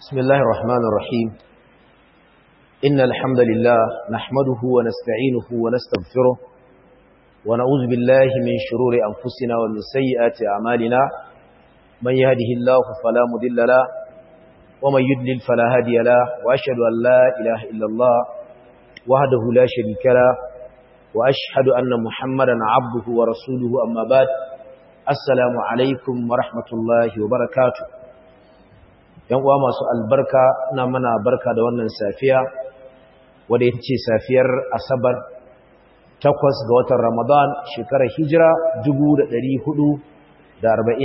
بسم الله الرحمن الرحيم إن الحمد لله نحمده ونستعينه ونستغفره ونعوذ بالله من شرور أنفسنا ومن سيئات أعمالنا من يهده الله فلا مضل له ومن يضلل فلا هادي له وأشهد أن لا إله إلا الله وحده لا شريك له وأشهد أن محمدا عبده ورسوله أما بعد السلام عليكم ورحمة الله وبركاته yan uwa masu albarka na mana barka da wannan safiya wadda ita ce safiyar asabar takwas ga watan ramadan shekarar hijira 446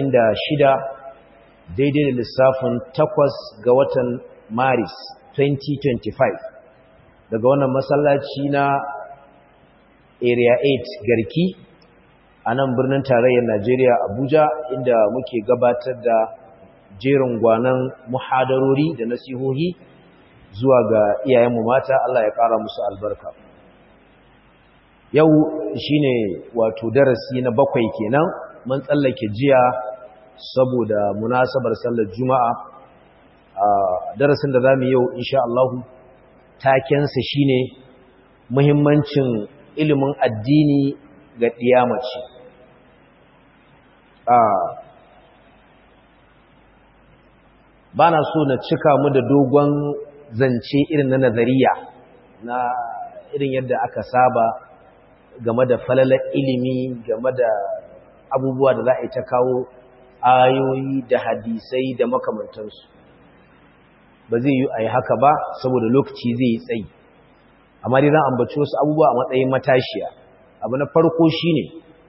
daidai da lissafin takwas ga watan maris 2025 daga wannan masallaci na area 8 garki a nan birnin tarayyar najeriya abuja inda muke gabatar da jerin gwanan muhadarori da nasihohi zuwa ga iyayenmu mata Allah ya ƙara musu albarka yau shine wato darasi na bakwai kenan mun tsallake jiya saboda munasabar sallar juma'a a darasin da zamu yau insha Allah takensa shine muhimmancin ilimin addini ga ɗiyamace a ba na so na cika mu da dogon zance irin na nazariya na irin yadda aka saba game da falalar ilimi game da abubuwa da za a yi ta kawo ayoyi da hadisai da makamantansu ba zai yi a yi haka ba saboda lokaci zai yi tsayi amma dai zan ambaci wasu abubuwa a matsayin matashiya abu na farko shine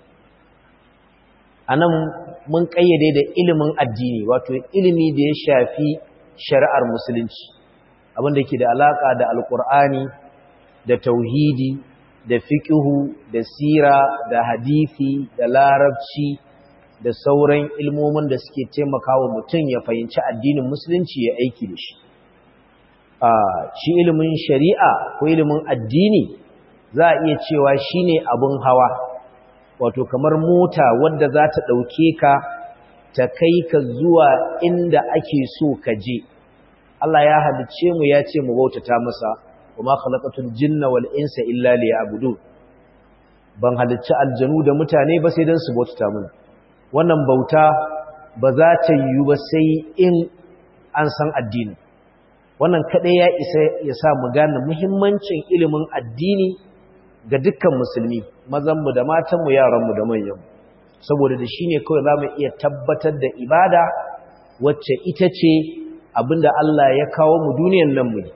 a nan mun ƙayyade da ilimin addini wato ilimi da ya shafi shari'ar musulunci abinda ke da alaƙa da alƙur'ani da tauhidi da fiƙihu da sira da hadithi da larabci da sauran ilmomin da suke taimakawa mutum ya fahimci addinin musulunci ya aiki da shi shi ilimin shari'a ko ilimin addini za a iya cewa shine abin hawa wato kamar mota wadda za ta ɗauke ka ta kai ka zuwa inda ake so ka je Allah ya halice mu ya ce mu bautata masa wa ma khalaqatul jinna wal insa illa liya'budun ban halicci aljanu da mutane ba sai dan su bautata mana wannan bauta ba za ta yiwu ba sai in an san addini wannan kadai ya isa ya sa mu gane muhimmancin ilimin addini ga dukkan musulmi mazanmu da matanmu yaranmu da manyanmu saboda da shi ne kawai za mu iya tabbatar da ibada wacce ita ce abinda Allah ya kawo mu duniyan nan mu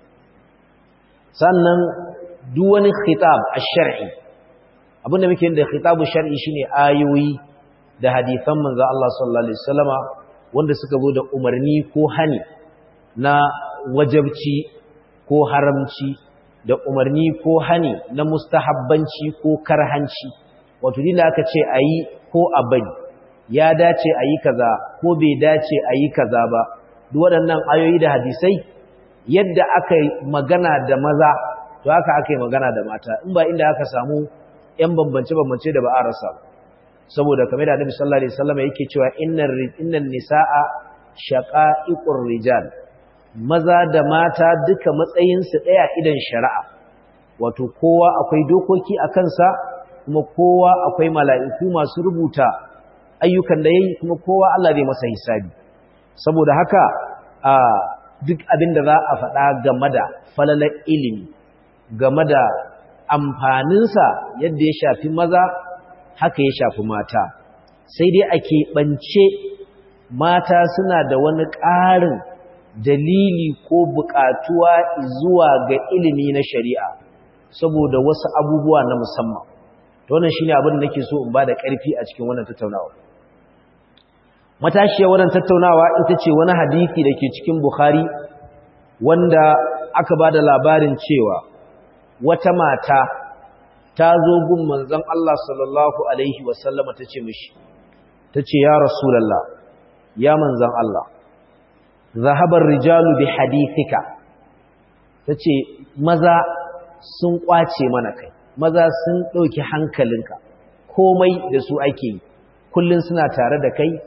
sannan duk wani khitab ash-shar'i abinda muke da khitabu shar'i shine ayoyi da hadisan manzo Allah sallallahu alaihi wasallama wanda suka zo da umarni ko hani na wajabci ko haramci da umarni ko hani na mustahabbanci ko karhanci wato dinda aka ce ayi ko a bari ya dace ayi kaza ko bai dace ayi kaza ba duk waɗannan ayoyi da hadisai yadda aka magana da maza to haka aka yi magana da mata in ba inda aka samu ƴan bambance bambance da ba a rasa saboda kamar da Annabi sallallahu alaihi wasallam yake cewa innar innan nisaa shaqa'iqur rijal maza da mata duka matsayinsu ɗaya idan shari'a wato kowa akwai dokoki a kansa kuma kowa akwai mala'iku masu rubuta ayyukan da ya yi kuma kowa Allah zai masa hisabi saboda haka a duk abin da za a faɗa game da falalar ilimi game da amfaninsa yadda ya shafi maza haka ya shafi mata sai dai a keɓance mata suna da wani ƙarin dalili ko buƙatuwa zuwa ga ilimi na shari'a saboda wasu abubuwa na musamman to wannan shine abin da nake so in bada ƙarfi a cikin wannan tattaunawa matashiya wannan tattaunawa ita ce wani hadisi dake cikin Bukhari wanda aka bada labarin cewa wata mata ta zo gun manzon Allah sallallahu alaihi wasallama tace mishi tace ya rasulullah ya manzon Allah zahabar rijalu bi hadithika tace maza sun kwace mana kai maza sun dauki hankalinka komai da su ake yi kullun suna tare da kai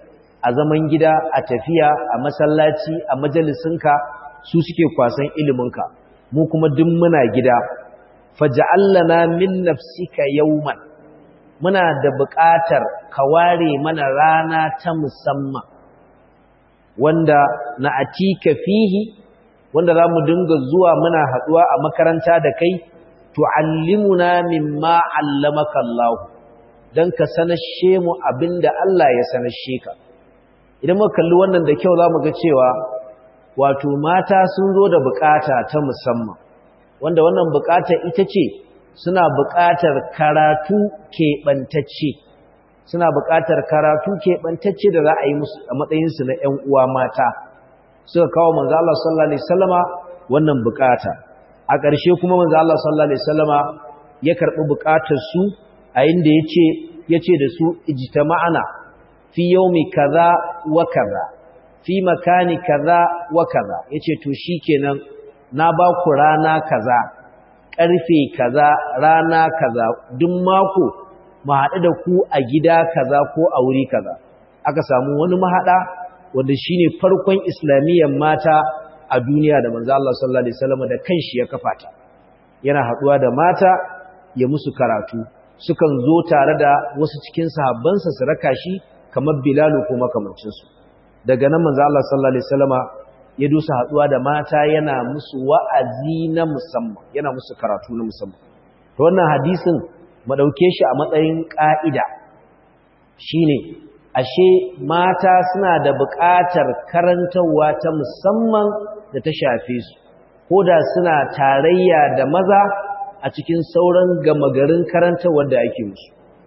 a zaman gida a tafiya a masallaci a majalisinka su suke kwasan iliminka mu kuma duk muna gida faj'alna min nafsika yawman muna da buƙatar ka ware mana rana ta musamman wanda na atika fihi wanda za mu dinga zuwa muna haɗuwa a makaranta da kai tu'allimuna mimma 'allamaka Allah dan ka sanashe mu abinda Allah ya sanashe ka idan muka kalli wannan da kyau zamu ga cewa wato mata sun zo da bukata ta musamman wanda wannan bukata ita ce suna bukatar karatu keɓantacce suna bukatar karatu keɓantacce da za a yi musu a matsayinsu na ‘yan uwa mata suka kawo manzo Allah sallallahu alaihi wasallama wannan bukata a ƙarshe kuma manzo Allah sallallahu alaihi wasallama ya karɓi bukatar su a inda yace yace da su ijtama'ana fi yaumi kaza wa kaza fi makani kaza wa kaza yace to shikenan na ba ku rana kaza karfe kaza rana kaza duk mako mu haɗu da ku a gida kaza ko a wuri kaza aka samu wani mahada wanda shine farkon islamiyyar mata a duniya da manzo Allah sallallahu alaihi wasallam da kanshi ya kafa ta yana haɗuwa da mata ya musu karatu sukan zo tare da wasu cikin sahabbansa su raka shi kamar Bilalu ko makamancinsu daga nan manzo Allah sallallahu alaihi wasallama ya dusa haduwa da mata yana musu wa'azi na musamman yana musu karatu na musamman to wannan hadisin mu dauke shi a matsayin ka'ida shine ashe mata suna da buƙatar karantawa ta musamman da ta shafe su koda suna tarayya da maza a cikin sauran gama garin karantawar da ake musu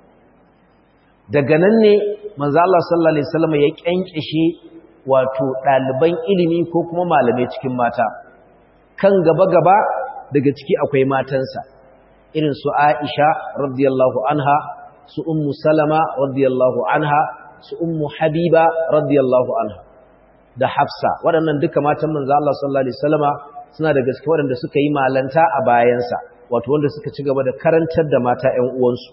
daga nan ne manzo Allah sallallahu alaihi wasallam ya kyankyashe wato daliban ilimi ko kuma malamai cikin mata kan gaba gaba daga ciki akwai matansa irin su Aisha radiyallahu anha su ummu Salama radiyallahu anha su ummu Habiba radiyallahu anha da Hafsa waɗannan duka matan manzo Allah sallallahu alaihi wasallama suna daga cikin waɗanda suka yi malanta a bayansa wato wanda suka ci gaba da karantar da mata ƴan uwansu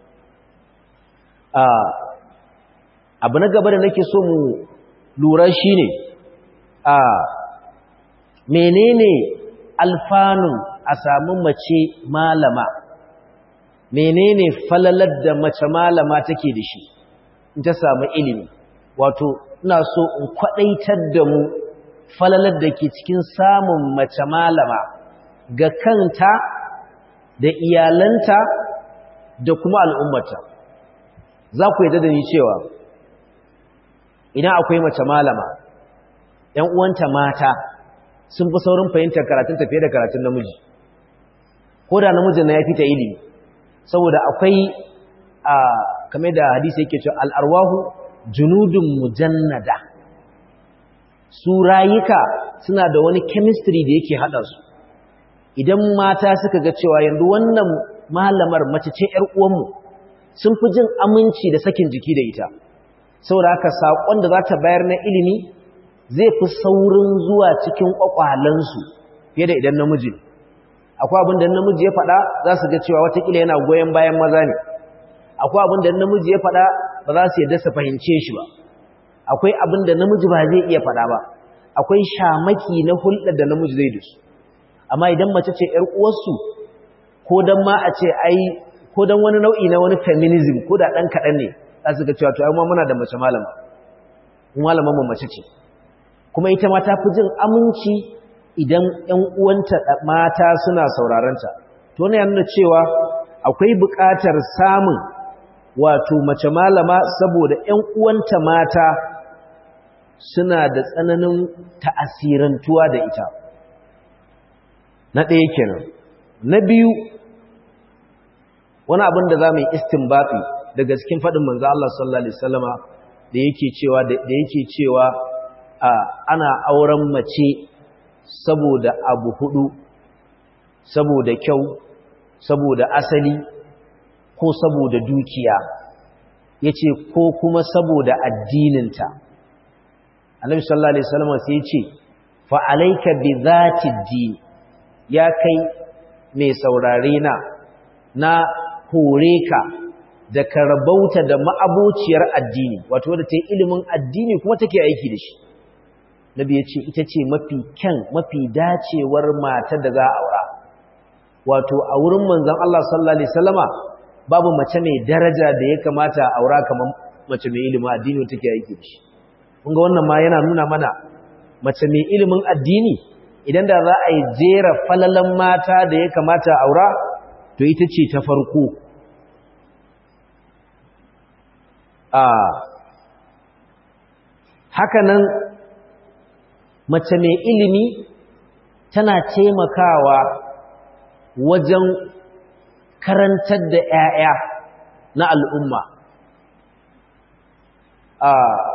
abu na gaba da nake so mu lura shi ne a menene alfanun a samu mace malama menene falalar da mace malama take da shi in ta samu ilimi wato ina so in kwadaitar da mu falalar da ke cikin samun mace malama ga kanta da iyalanta da kuma al'ummata za ku yadda da ni cewa idan akwai mace malama ‘yan uwanta mata sun fi saurin fahimtar karatun tafiye da karatun namiji ko da namijin na ya fita ilimi saboda akwai a kame da hadisi yake cewa al'arwahu junudun mujannada su rayuka suna da wani chemistry da yake haɗa su idan mata suka ga cewa yanzu wannan malamar mace ce ‘yar uwanmu sun fi jin aminci da sakin jiki da ita saboda haka saƙon da za ta bayar na ilimi zai fi saurin zuwa cikin ƙwaƙwalansu fiye da idan namiji akwai abin da namiji ya faɗa za su ga cewa watakila yana goyon bayan maza ne akwai abin da namiji ya faɗa ba za su yadda su fahimce shi ba akwai abin da namiji ba zai iya faɗa ba akwai shamaki na hulɗar da namiji zai da su amma idan mace ce ‘yar uwarsu ko don ma a ce ai ko don wani nau'i na wani feminism ko da ɗan kaɗan ne za su ga cewa to amma muna da mace malama malaman mu mace ce kuma ita ma ta fi jin aminci idan ƴan uwanta mata suna saurarenta to ne yana cewa akwai buƙatar samun wato mace malama saboda ƴan uwanta mata suna da tsananin ta'asirantuwa da ita na ɗaya kenan na biyu wani abin da za mu yi istinbati daga cikin faɗin manzo Allah sallallahu alaihi wasallama da yake cewa da yake cewa ana auren mace saboda abu hudu saboda kyau saboda asali ko saboda dukiya yace ko kuma saboda addininta Annabi sallallahu alaihi wasallama sai yace fa alayka bi zati din ya kai mai saurare na na hore ka da karabauta da ma'abociyar addini wato wadda ta yi ilimin addini kuma take aiki da shi nabi ya ce ita ce mafi kyan mafi dacewar matar da za a aura wato a wurin manzon Allah sallallahu alaihi wasallama babu mace mai daraja da ya kamata a aura kamar mace mai ilimin addini wata take aiki da shi kun ga wannan ma yana nuna mana mace mai ilimin addini idan da za a yi jera falalan mata da ya kamata a aura to ita ce ta farko a hakanan mace mai ilimi tana taimakawa wajen karantar da 'ya'ya na al'umma a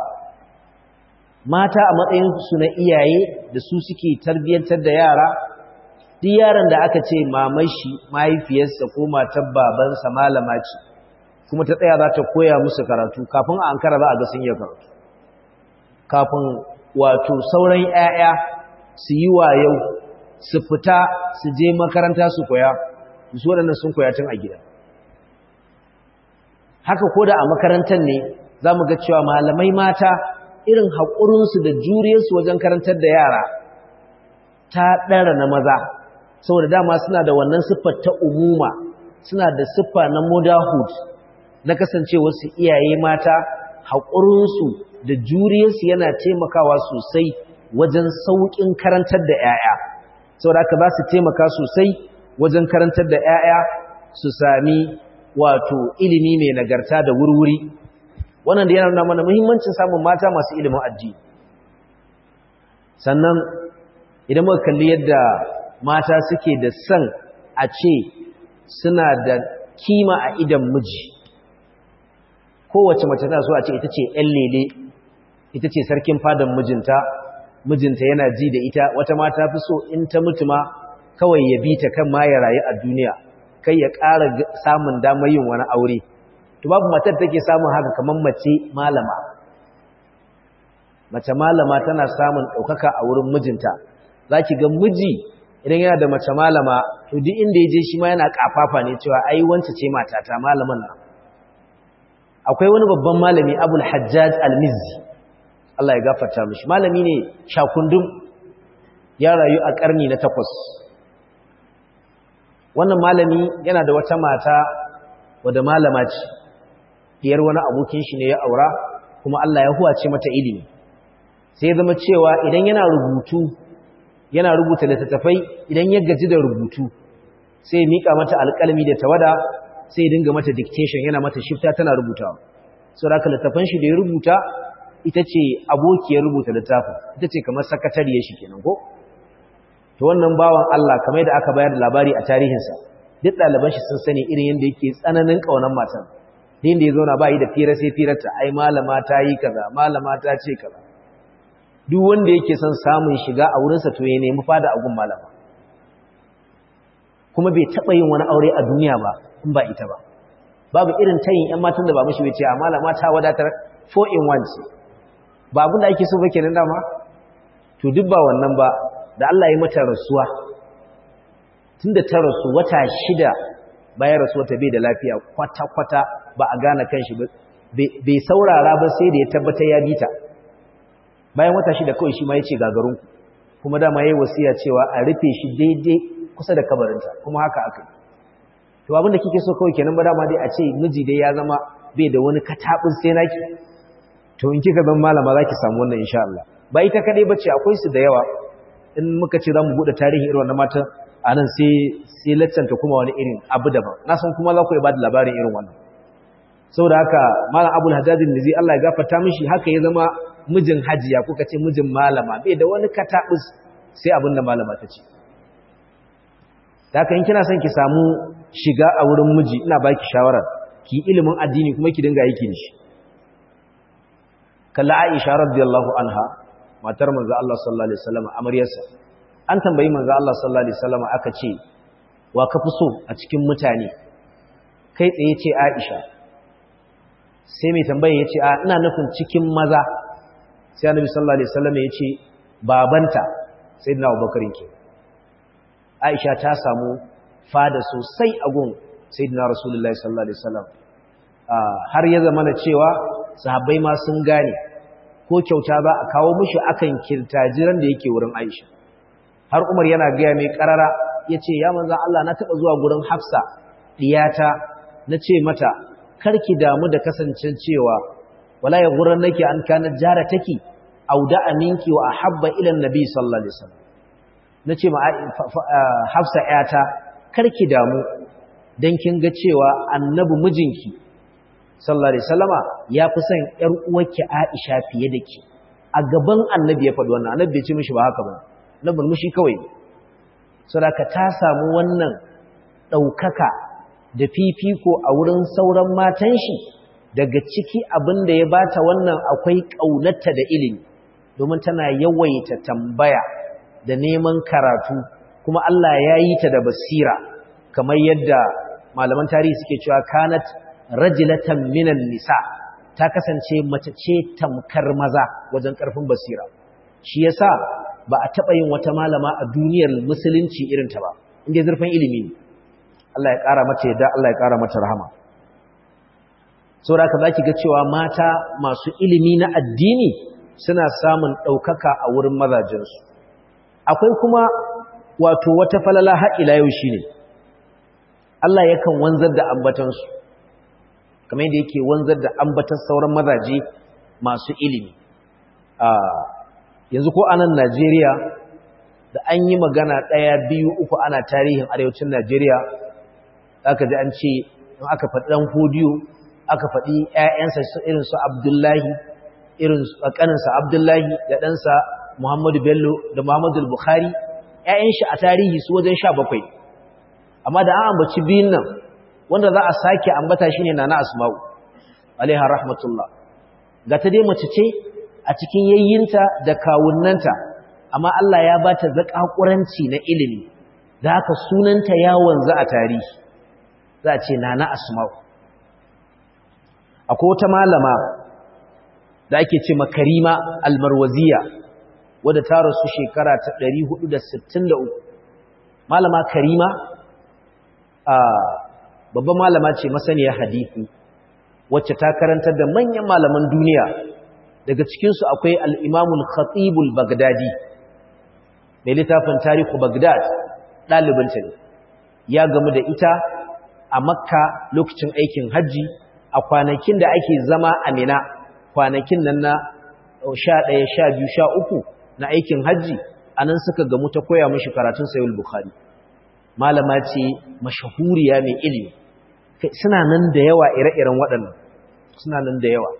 mata a matsayinsu na iyaye da su suke tarbiyyantar da yara duk yaron da aka ce mamashi mahaifiyarsa ko matar babansa malama ce kuma ta tsaya za ta koya musu karatu kafin a ankara za a ga sun yi karatu kafin wato sauran 'ya'ya su yi wayau su fita su je makaranta su koya su waɗannan sun koya tun a gida haka ko da a makarantar ne za mu ga cewa malamai mata irin haƙurinsu da juriyarsu wajen karantar da yara ta ɗara na maza saboda dama suna da wannan siffar ta umuma suna da siffa na motherhood na kasance wasu iyaye mata haƙurinsu da juriyarsu yana taimakawa sosai wajen sauƙin karantar da 'ya'ya saboda haka za su taimaka sosai wajen karantar da 'ya'ya su sami wato ilimi mai nagarta da wurwuri wannan da yana nuna mana muhimmancin samun mata masu ilimin addini sannan idan muka kalli yadda mata suke da son a ce suna da kima a idan miji kowace mace tana so a ce ita ce ‘yan lele ita ce sarkin fadan mijinta mijinta yana ji da ita wata mata fi so in ta mutu ma kawai ya bi ta kan ma ya rayu a duniya kai ya ƙara samun damar yin wani aure to babu matar take samun haka kamar mace malama mace malama tana samun ɗaukaka a wurin mijinta za ki ga miji idan yana da mace malama to duk inda ya je shi ma yana ƙafafa ne cewa ai wance ce matata malaman nan akwai wani babban malami abul hajjaj al-mizzi Allah ya gafarta mishi malami ne shakundum ya rayu a ƙarni na takwas wannan malami yana da wata mata wadda malama ce diyar wani abokin shi ne ya aura kuma Allah ya huwace mata ilimi sai ya zama cewa idan yana rubutu yana rubuta littattafai idan ya gaji da rubutu sai ya mika mata alƙalmi da tawada sai ya dinga mata dictation yana mata shifta tana rubutawa saboda haka littafan shi da ya rubuta ita ce abokiyar rubuta littafin ita ce kamar sakatariyar shi kenan ko to wannan bawan Allah kamar da aka bayar da labari a tarihinsa duk ɗaliban shi sun sani irin yadda yake tsananin ƙaunar matan din da ya zauna ba yi da fira sai firarta ai malama ta yi kaza malama ta ce kaza duk wanda yake son samun shiga a wurinsa to ya nemi fada a gun malama kuma bai taɓa yin wani aure a duniya ba in ba ita ba babu irin tayin ‘yan matan da ba mashi bai ce a malama ta wadatar 4 in 1 ce ba abin da ake so ba kenan dama to duk ba wannan ba da Allah ya mata rasuwa tunda ta rasu wata shida bayan rasuwa ta bai da lafiya kwata-kwata ba a gane kanshi ba bai saurara ba sai da ya tabbatar ya bita bayan wata shida kawai shi ma ya ce gagarunku kuma dama ya yi wasiya cewa a rufe shi daidai kusa da kabarinta kuma haka aka yi to abinda kike so kawai kenan ba dama dai a ce miji dai ya zama bai da wani katabin sai naki to in kika zama malama zaki samu wannan insha Allah ba ita kadai bace akwai su da yawa in muka ce zamu bude tarihi irin wannan mata anan sai sai laccanta kuma wani irin abu daban na san kuma za ku ba da labarin irin wannan saboda haka malam Abul Haddad Nizi Allah ya gafarta mishi haka ya zama mijin hajiya kuka ce mijin malama bai da wani katabus sai abinda malama ta ce haka in kina son ki samu shiga a wurin miji ina baki shawara ki ilimin addini kuma ki dinga aiki da shi kalla Aisha radiyallahu anha matar manzo Allah sallallahu alaihi wasallam amaryarsa an tambayi manzo Allah sallallahu alaihi wasallam aka ce wa ka fi so a cikin mutane kai tsaye ce Aisha sai mai tambaye yace a ina nufin cikin maza sai Annabi sallallahu alaihi wasallam yace babanta sayyidina Abubakar ke Aisha ta samu fada sosai a gun Sayyidina Rasulullahi sallallahu alaihi wasallam har ya zama na cewa sahabbai ma sun gane ko kyauta za a kawo mishi akan kirtajiran da yake wurin Aisha har Umar yana gaya mai karara yace ya manzon Allah na taba zuwa gurin Hafsa diyata nace mata karki damu da kasancen cewa wala ya gurin nake an kana jara take auda aminki wa ahabba ila annabi sallallahu alaihi wasallam nace ma Hafsa yata karki damu dan kin ga cewa annabi mijinki sallallahu alaihi wasallama ya fi son ƴar uwarki Aisha fiye da ki a gaban annabi ya faɗi wannan annabi bai ce mishi ba haka ba na bulmushi kawai saboda ta samu wannan ɗaukaka da fifiko a wurin sauran matan shi daga ciki abin da ya bata wannan akwai ƙaunarta da ilimi domin tana yawaita tambaya da neman karatu kuma Allah ya yi ta da basira kamar yadda malaman tarihi suke cewa kanat rajulatan minan nisa ta kasance mace ce tamkar maza wajen ƙarfin basira shi yasa ba a taɓa yin wata malama a duniyar musulunci irin ta ba inda zurfin ilimi ne Allah ya ƙara mata yadda Allah ya ƙara mata rahama saboda ka zaki ga cewa mata masu ilimi na addini suna samun ɗaukaka a wurin mazajensu akwai kuma wato wata falala har ila yau shine Allah yakan wanzar da ambatansu kamar yadda yake wanzar da ambatan sauran mazaje masu ilimi yanzu ko anan Najeriya da an yi magana ɗaya biyu uku ana tarihin arewacin Najeriya aka ji an ce in aka faɗi ɗan hodiyo aka faɗi ‘ya'yansa irin su Abdullahi irin ƙaninsa Abdullahi da ɗansa Muhammadu Bello da Muhammadu Bukhari ‘ya'yan shi a tarihi su wajen sha bakwai amma da an ambaci biyun nan wanda za a sake ambata shi ne na na asma'u alaiha rahmatullah ga ta dai mace ce a cikin yayyinta da kawunnanta amma Allah ya ba ta zaƙaƙuranci na ilimi da haka sunanta ya wanzu a tarihi za a ce na na asma'u akwai wata malama da ake ce makarima almarwaziya wadda ta rasu shekara ta 463 malama karima a babban malama ce masaniya hadisi wacce ta karantar da manyan malaman duniya daga cikinsu akwai al'imamul khatibul bagdadi mai littafin tarihu bagdad ɗalibinta ne ya gamu da ita a makka lokacin aikin hajji a kwanakin da ake zama a mina kwanakin nan na sha ɗaya sha biyu sha uku na aikin hajji a nan suka gamu ta koya mashi karatun sayul bukhari malama ce mashahuriya mai ilimi suna nan da yawa ire-iren waɗannan suna nan da yawa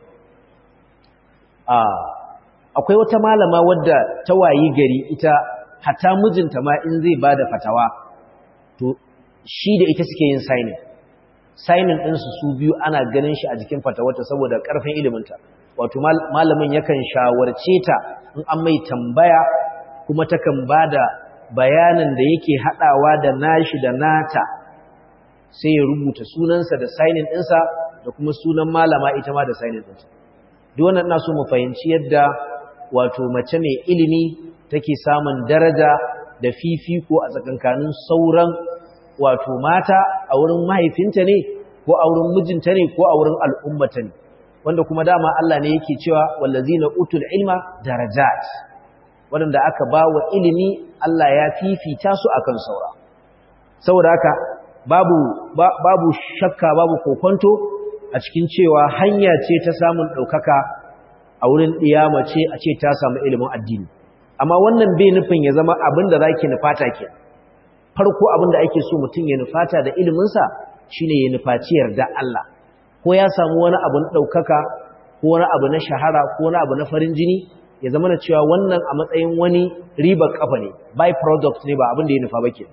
akwai wata malama wadda ta wayi gari ita hata mijinta ma in zai ba da fatawa to shi da ita suke yin signing signing ɗinsu su biyu ana ganin shi a jikin fatawarta saboda ƙarfin iliminta wato malamin yakan shawarce ta in an mai tambaya kuma takan ba da bayanin da yake haɗawa da nashi da nata sai ya rubuta sunansa da signing ɗinsa da kuma sunan malama ita ma da signing ɗinsa duk wannan ina so mu fahimci yadda wato mace mai ilimi take samun daraja da fifiko a tsakankanin sauran wato mata a wurin mahaifinta ne ko a wurin mijinta ne ko a wurin al'ummata ne wanda kuma dama Allah ne yake cewa wallazina utul ilma darajat wanda aka ba wa ilimi Allah ya fifita su akan saura saboda haka babu babu shakka babu kokonto a cikin cewa hanya ce ta samun ɗaukaka a wurin ɗiyama ce a ce ta samu ilimin addini amma wannan bai nufin ya zama abin da za ki nufata ke farko abin da ake so mutum ya nufata da iliminsa shine ya nufaci yarda Allah ko ya samu wani abu na ɗaukaka ko wani abu na shahara ko wani abu na farin jini ya zama da cewa wannan a matsayin wani ribar kafa ne by product ne ba abin da ya nufa ba ke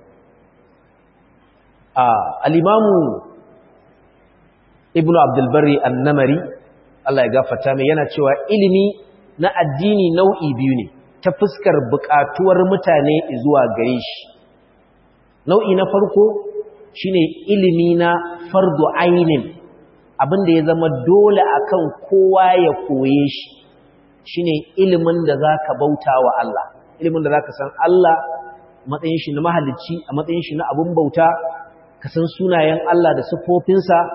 al'imamu ibn abdulbari annamari Allah ya gafata mai yana cewa ilimi na addini nau'i biyu ne ta fuskar buƙatuwar mutane zuwa gare shi nau'i na farko shine ilimi na fardu ainin abinda ya zama dole akan kowa ya koye shi shine ilimin da zaka bauta wa Allah ilimin da zaka san Allah matsayin shi na mahalicci a matsayin shi na abun bauta ka san sunayen Allah da siffofinsa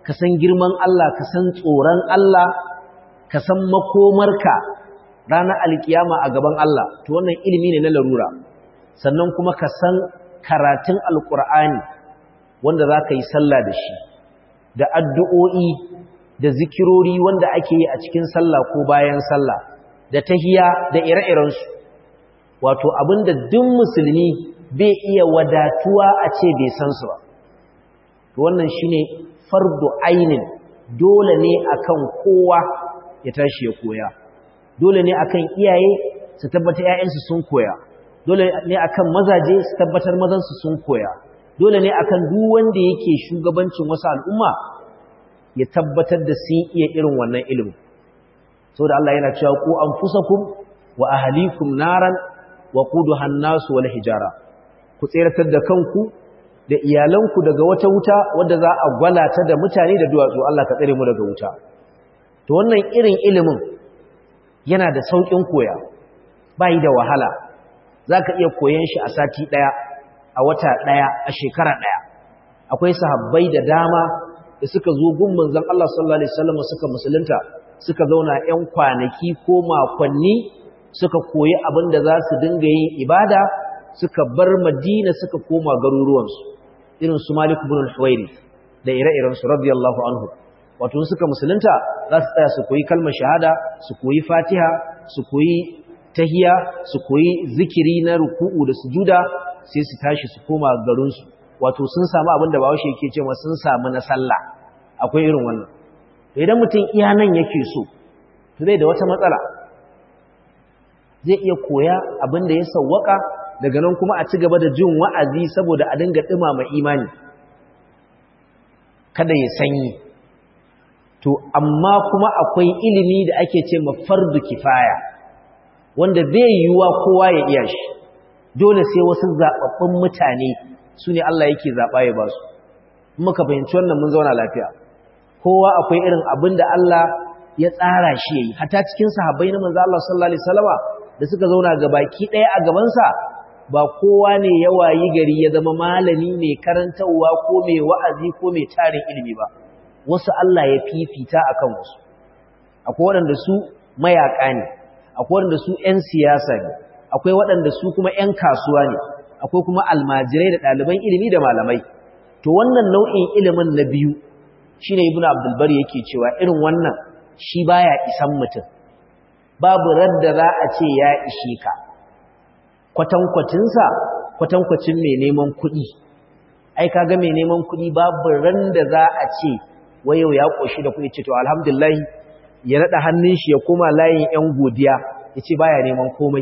ka san girman Allah ka san tsoron Allah ka san makomarka ranar alkiyama a gaban Allah to wannan ilimi ne na larura sannan kuma ka san karatun alkur'ani wanda za ka yi sallah da shi da addu'o'i da zikirori wanda ake yi a cikin sallah ko bayan sallah da tahiya da ire-irensu wato abinda duk musulmi bai iya wadatuwa a ce bai san su ba to wannan shine fardu ainin dole ne akan kowa ya tashi ya koya dole ne akan iyaye su tabbatar ƴaƴansu sun koya dole ne akan mazaje su tabbatar mazansu sun koya dole ne akan duk wanda yake shugabancin wasu al'umma ya tabbatar da sun iya irin wannan ilimi saboda Allah yana cewa ku anfusakum wa ahlikum naran wa quduha an-nas wal hijara ku tsiratar da kanku da iyalanku daga wata wuta wadda za a gwalata da mutane da duwatsu Allah ka tsare mu daga wuta to wannan irin ilimin yana da saukin koya bai da wahala zaka iya koyon shi a sati daya a wata daya a shekara daya akwai sahabbai da dama da suka zo gun manzon Allah sallallahu alaihi wasallam suka musulunta suka zauna ƴan kwanaki ko makonni suka koyi abin da za su dinga yin ibada suka bar Madina suka koma garuruwansu irin su Malik ibn al-Huwairi da ire-iren su radiyallahu anhu wato suka musulunta za su tsaya su koyi kalmar shahada su koyi Fatiha su koyi tahiya su koyi zikiri na ruku'u da sujuda sai su tashi su koma garinsu wato sun samu abin da bawashi yake cewa sun samu na sallah akwai irin wannan idan mutum iya nan yake so to zai da wata matsala zai iya koya abin da ya sawwaka daga nan kuma a ci gaba da jin wa'azi saboda a dinga dumama imani kada ya sanyi to amma kuma akwai ilimi da ake ce ma fardu kifaya wanda bai yiwuwa kowa ya iya shi dole sai wasu zaɓaɓɓun mutane su ne Allah yake zaɓa ya ba su muka fahimci wannan mun zauna lafiya kowa akwai irin abin da Allah ya tsara shi yayi hata cikin sahabbai na manzo Allah sallallahu alaihi wasallama da suka zauna gabaki ɗaya a gabansa ba kowa ne ya wayi gari ya zama malami mai karantarwa ko mai wa'azi ko mai tarin ilimi ba wasu Allah ya fifita akan wasu akwai waɗanda su mayaka ne akwai waɗanda su ƴan siyasa ne akwai waɗanda su kuma ƴan kasuwa ne akwai kuma almajirai da ɗaliban ilimi da malamai to wannan nau'in ilimin na biyu shine ibnu abdul bari yake cewa irin wannan shi baya isan mutum babu radda za a ce ya ishe ka kwatankwacinsa kwatankwacin mai neman kuɗi ai kaga mai neman kuɗi babu ran da za a ce wayo ya ƙoshi da kuɗi ce to alhamdulillah ya naɗa hannun shi ya koma layin 'yan godiya ya ce baya neman komai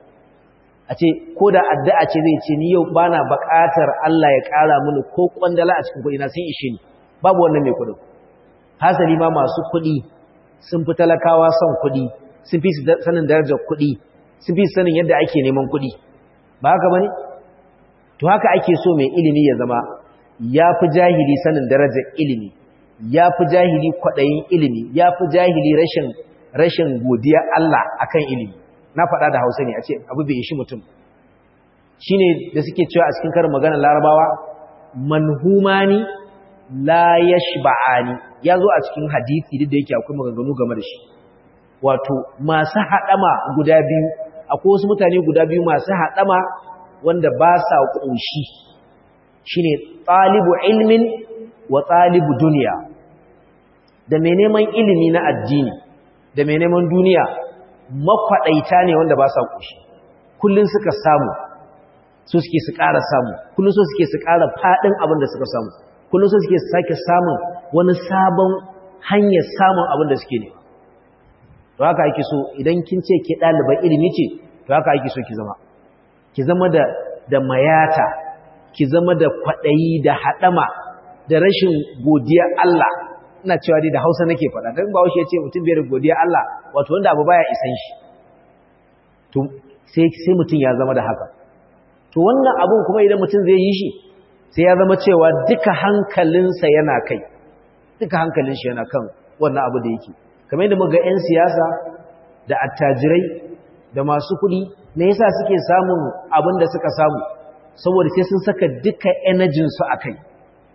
a ce ko da addu'a ce zai ce ni yau bana buƙatar Allah ya ƙara mini ko kwandala a cikin kuɗi na sun ishe ni babu wannan mai kuɗin hasali ma masu kuɗi sun fi talakawa son kuɗi sun fi sanin darajar kuɗi sun fi sanin yadda ake neman kuɗi ba haka bane to haka ake so mai ilimi ya zama ya fi jahili sanin darajar ilimi ya fi jahili kwaɗayin ilimi ya fi jahili rashin rashin godiya Allah akan ilimi na faɗa da hausa ne a ce abu bai ishi mutum shi ne da suke cewa a cikin karin maganar larabawa manhumani la yashba'ani ya zo a cikin hadisi duk da yake akwai maganganu game da shi wato masu haɗama guda biyu akwai wasu mutane guda biyu masu haɗama wanda ba sa ƙunshi shi ne ɗalibu ilmin wa ɗalibu duniya da mai neman ilimi na addini da mai neman duniya makwaɗaita ne wanda ba sa ƙunshi kullum suka samu su suke su ƙara samu kullum su suke su ƙara faɗin abin da suka samu kullum su suke su sake samun wani sabon hanyar samun abin da suke nema to haka ake so idan kin ce ke ɗaliban ilimi ce to haka ake so ki zama ki zama da da mayata ki zama da kwaɗayi da haɗama da rashin godiya Allah ina cewa dai da Hausa nake faɗa dan ba ya ce mutum bai da godiya Allah wato wanda abu baya isan shi to sai sai mutum ya zama da haka to wannan abun kuma idan mutum zai yi shi sai ya zama cewa duka hankalinsa yana kai duka hankalin shi yana kan wannan abu da yake kamar yadda muga 'yan siyasa da attajirai da masu kuɗi me yasa suke samun abin da suka samu saboda sai sun saka duka energy su akai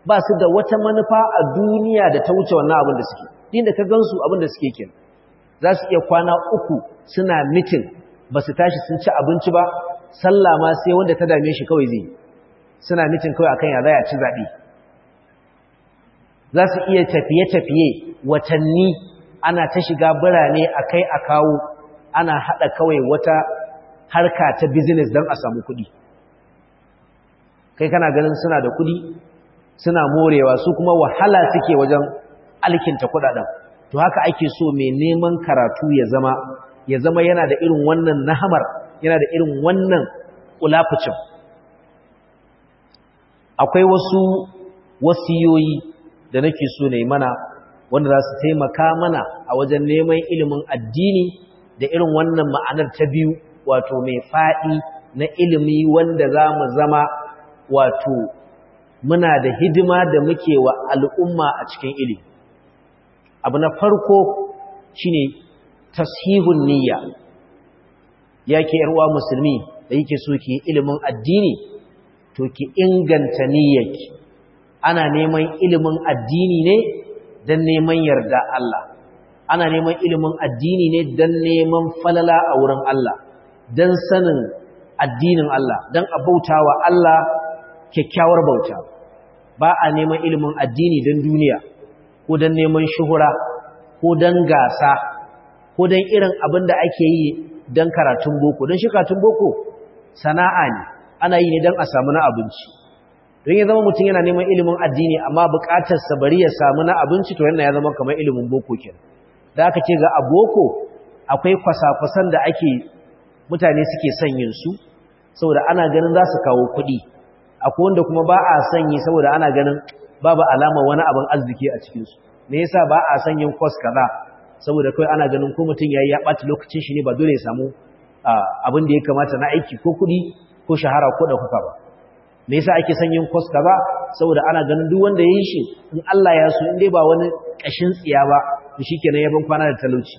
ba su da wata manufa a duniya da ta wuce wannan abin da suke din da ka gansu abin da suke kenan za su iya kwana uku suna mitin ba su tashi sun ci abinci ba sallah ma sai wanda ta dame shi kawai zai suna mitin kawai akan ya za a ci zaɓe za su iya tafiye-tafiye watanni ana ta shiga birane a kai a kawo ana haɗa kawai wata harka ta business don a samu kuɗi kai kana ganin suna da kuɗi suna morewa su kuma wahala suke wajen alkinta kuɗaɗen to haka ake so mai neman karatu ya zama ya zama yana da irin wannan nahamar yana da irin wannan kulafucin akwai wasu wasiyoyi da nake so ne mana wanda za su taimaka mana a wajen neman ilimin addini da irin wannan ma'anar ta biyu wato mai faɗi na ilimi wanda za mu zama wato muna da hidima da muke wa al'umma a cikin ilimi abu na farko shine tashihun niyya yake yarwa musulmi da yake so ki ilimin addini to ki inganta niyyarki ana neman ilimin addini ne don neman yarda Allah ana neman ilimin addini ne don neman falala a wurin Allah don sanin addinin Allah don a bauta wa Allah kyakkyawar bauta ba a neman ilimin addini don duniya ko don neman shuhura ko don gasa ko don irin abin da ake yi don karatun boko don shi karatun boko sana'a ne ana yi ne don a samu na abinci don ya zama mutum yana neman ilimin addini amma bukatarsa bari ya samu na abinci to yana ya zama kamar ilimin boko ke da aka ce ga aboko akwai kwasa-kwasan da ake mutane suke son yin su saboda ana ganin za su kawo kuɗi akwai wanda kuma ba a sanyi saboda ana ganin babu alama wani abin arziki a cikinsu me yasa ba a son yin kwas kaza saboda kawai ana ganin ko mutum ya yi ya ɓata lokacin shi ne ba dole ya samu abin da ya kamata na aiki ko kuɗi ko shahara ko ɗaukaka ba me yasa ake son yin kwas kaza saboda ana ganin duk wanda ya yi shi in Allah ya so in dai ba wani ƙashin tsiya ba to shikenan ya ban kwana da talauci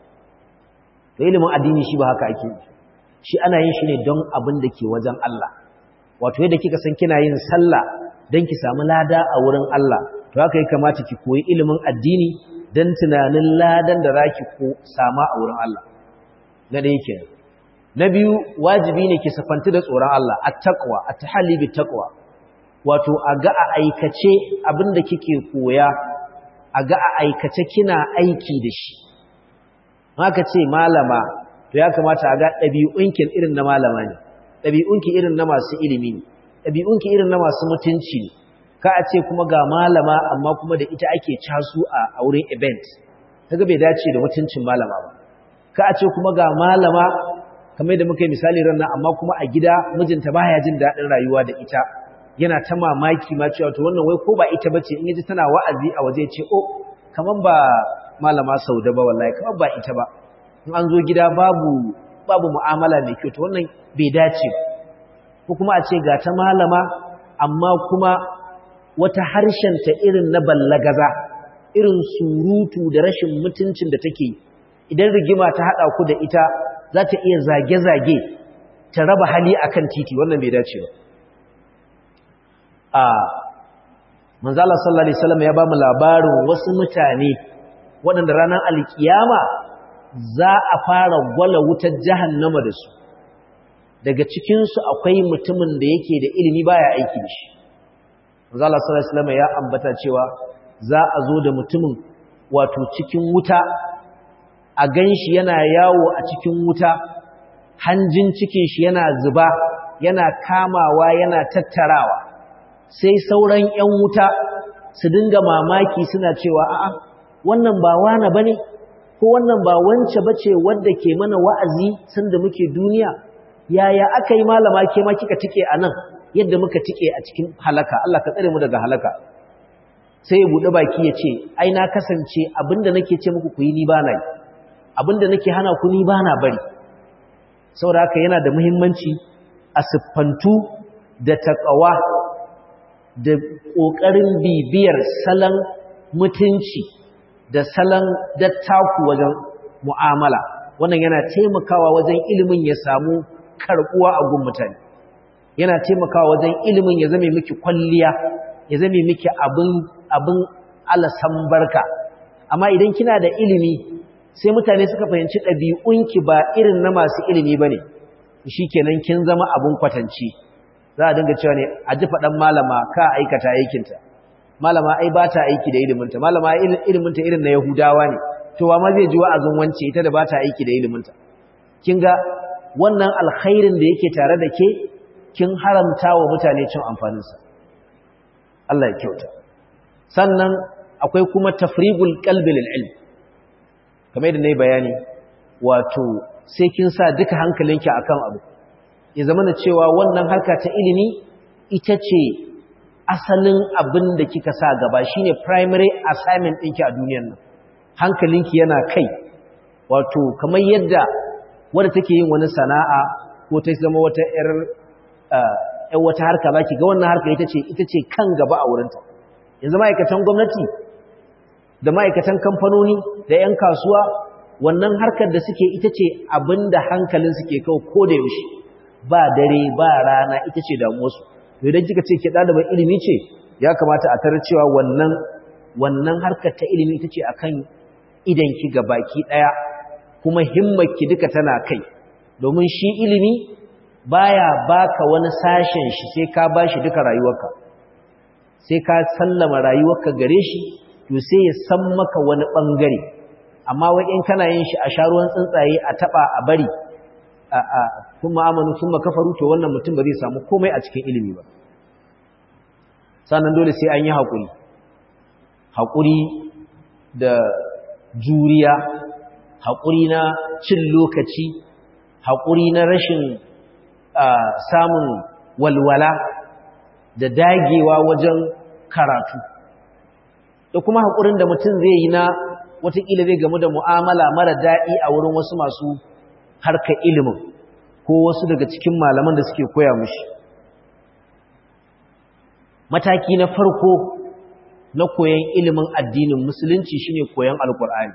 to ilimin addini shi ba haka ake yi shi ana yin shi ne don abin da ke wajen Allah wato yadda kika san kina yin sallah don ki samu lada a wurin Allah to haka ya kamata ki koyi ilimin addini don tunanin ladan da za ki sama a wurin Allah na ɗaya kenan na biyu wajibi ne ki safanti da tsoron Allah at-taqwa at-tahalli bit-taqwa wato a ga a aikace abinda kike koya a ga a aikace kina aiki da shi haka ce malama to ya kamata a ga ɗabi'unki irin na malama ne ɗabi'unki irin na masu ilimi ne ɗabi'unki irin na masu mutunci ne ka a ce kuma ga malama amma kuma da ita ake casu a wurin event kaga bai dace da mutuncin malama ba ka a ce kuma ga malama kamar da muka yi misali ran amma kuma a gida mijinta baya jin daɗin rayuwa da ita yana ta mamaki ma cewa to wannan wai ko ba ita bace in yaji tana wa'azi a waje ce oh kaman ba malama sauda ba wallahi kaman ba ita ba in an zo gida babu babu mu'amala mai kyau to wannan bai dace ko kuma a ce ga ta malama amma kuma wata harshen ta irin na ballagaza irin surutu da rashin mutuncin da take idan rigima ta hada ku da ita za ta iya zage-zage ta raba hali akan titi wannan bai dace ba a manzala sallallahu alaihi wasallam ya ba mu labarin wasu mutane waɗanda ranar alkiyama za a fara gwala wutar jahannama da su daga cikinsu akwai mutumin da yake da ilimi baya aiki da shi manzala sallallahu alaihi wasallam ya ambata cewa za a zo da mutumin wato cikin wuta a ganshi yana yawo a cikin wuta hanjin cikin shi yana zuba yana kamawa yana tattarawa sai sauran 'yan wuta su dinga mamaki suna cewa a'a wannan ba wane bane ko wannan ba wance bace wadda ke mana wa'azi sanda muke duniya yaya aka yi malama ke ma kika tike anan yadda muka tike a cikin halaka Allah ka tsare mu daga halaka sai ya bude baki ya ce ai na kasance abinda nake ce muku ku yi ni bana yi abinda nake hana ku ni bana bari saboda haka yana da muhimmanci a siffantu da taqwa da ƙoƙarin bibiyar salon mutunci da salon dattaku wajen mu'amala wannan yana taimakawa wajen ilimin ya samu karɓuwa a gun mutane yana taimakawa wajen ilimin ya zame miki kwalliya ya zame miki abin abin alasan barka amma idan kina da ilimi sai mutane suka fahimci ɗabi'unki ba irin na masu ilimi bane shikenan kin zama abin kwatance za a dinga cewa ne a ji faɗan malama ka aikata aikinta malama ai ba ta aiki da iliminta malama iliminta irin na yahudawa ne to wa ma zai ji wa'azin wance ita da ba ta aiki da iliminta kin ga wannan alkhairin da yake tare da ke kin haramta wa mutane cin amfaninsa Allah ya kyauta sannan akwai kuma tafrigul qalbi lil ilm kamar yadda nayi bayani wato sai kin sa duka hankalinki akan abu ya zama da cewa wannan harka ta ilimi ita ce asalin abin da kika sa gaba shine primary assignment ɗinki a duniyar nan hankalinki yana kai wato kamar yadda wadda take yin wani sana'a ko ta zama wata ƴar ƴar wata harka baki ga wannan harka ita ce ita ce kan gaba a wurinta yanzu ma'aikatan gwamnati da ma'aikatan kamfanoni da ƴan kasuwa wannan harkar da suke ita ce abin da hankalin suke kawo ko da yaushe ba dare ba rana ita ce damuwarsu idan kika ce ke ɗaliban ilimi ce ya kamata a tarar cewa wannan wannan harkar ta ilimi ita ce akan idanki ga baki ɗaya kuma himmarki duka tana kai domin shi ilimi baya baka wani sashen shi sai ka bashi duka rayuwarka sai ka sallama rayuwarka gare shi to sai ya san maka wani bangare amma wai in kana yin shi a sharuwan tsuntsaye a taba a bari a kuma amanu kuma kafaru to wannan mutum ba zai samu komai a cikin ilimi ba sannan dole sai an yi haƙuri haƙuri da juriya haƙuri na cin lokaci haƙuri na rashin samun walwala da dagewa wajen karatu da kuma haƙurin da mutum zai yi na watakila zai gamu da mu'amala mara daɗi a wurin wasu masu harkar ilimin ko wasu daga cikin malaman da suke koya mushi mataki na farko na koyon ilimin addinin musulunci shine koyon alkur'ani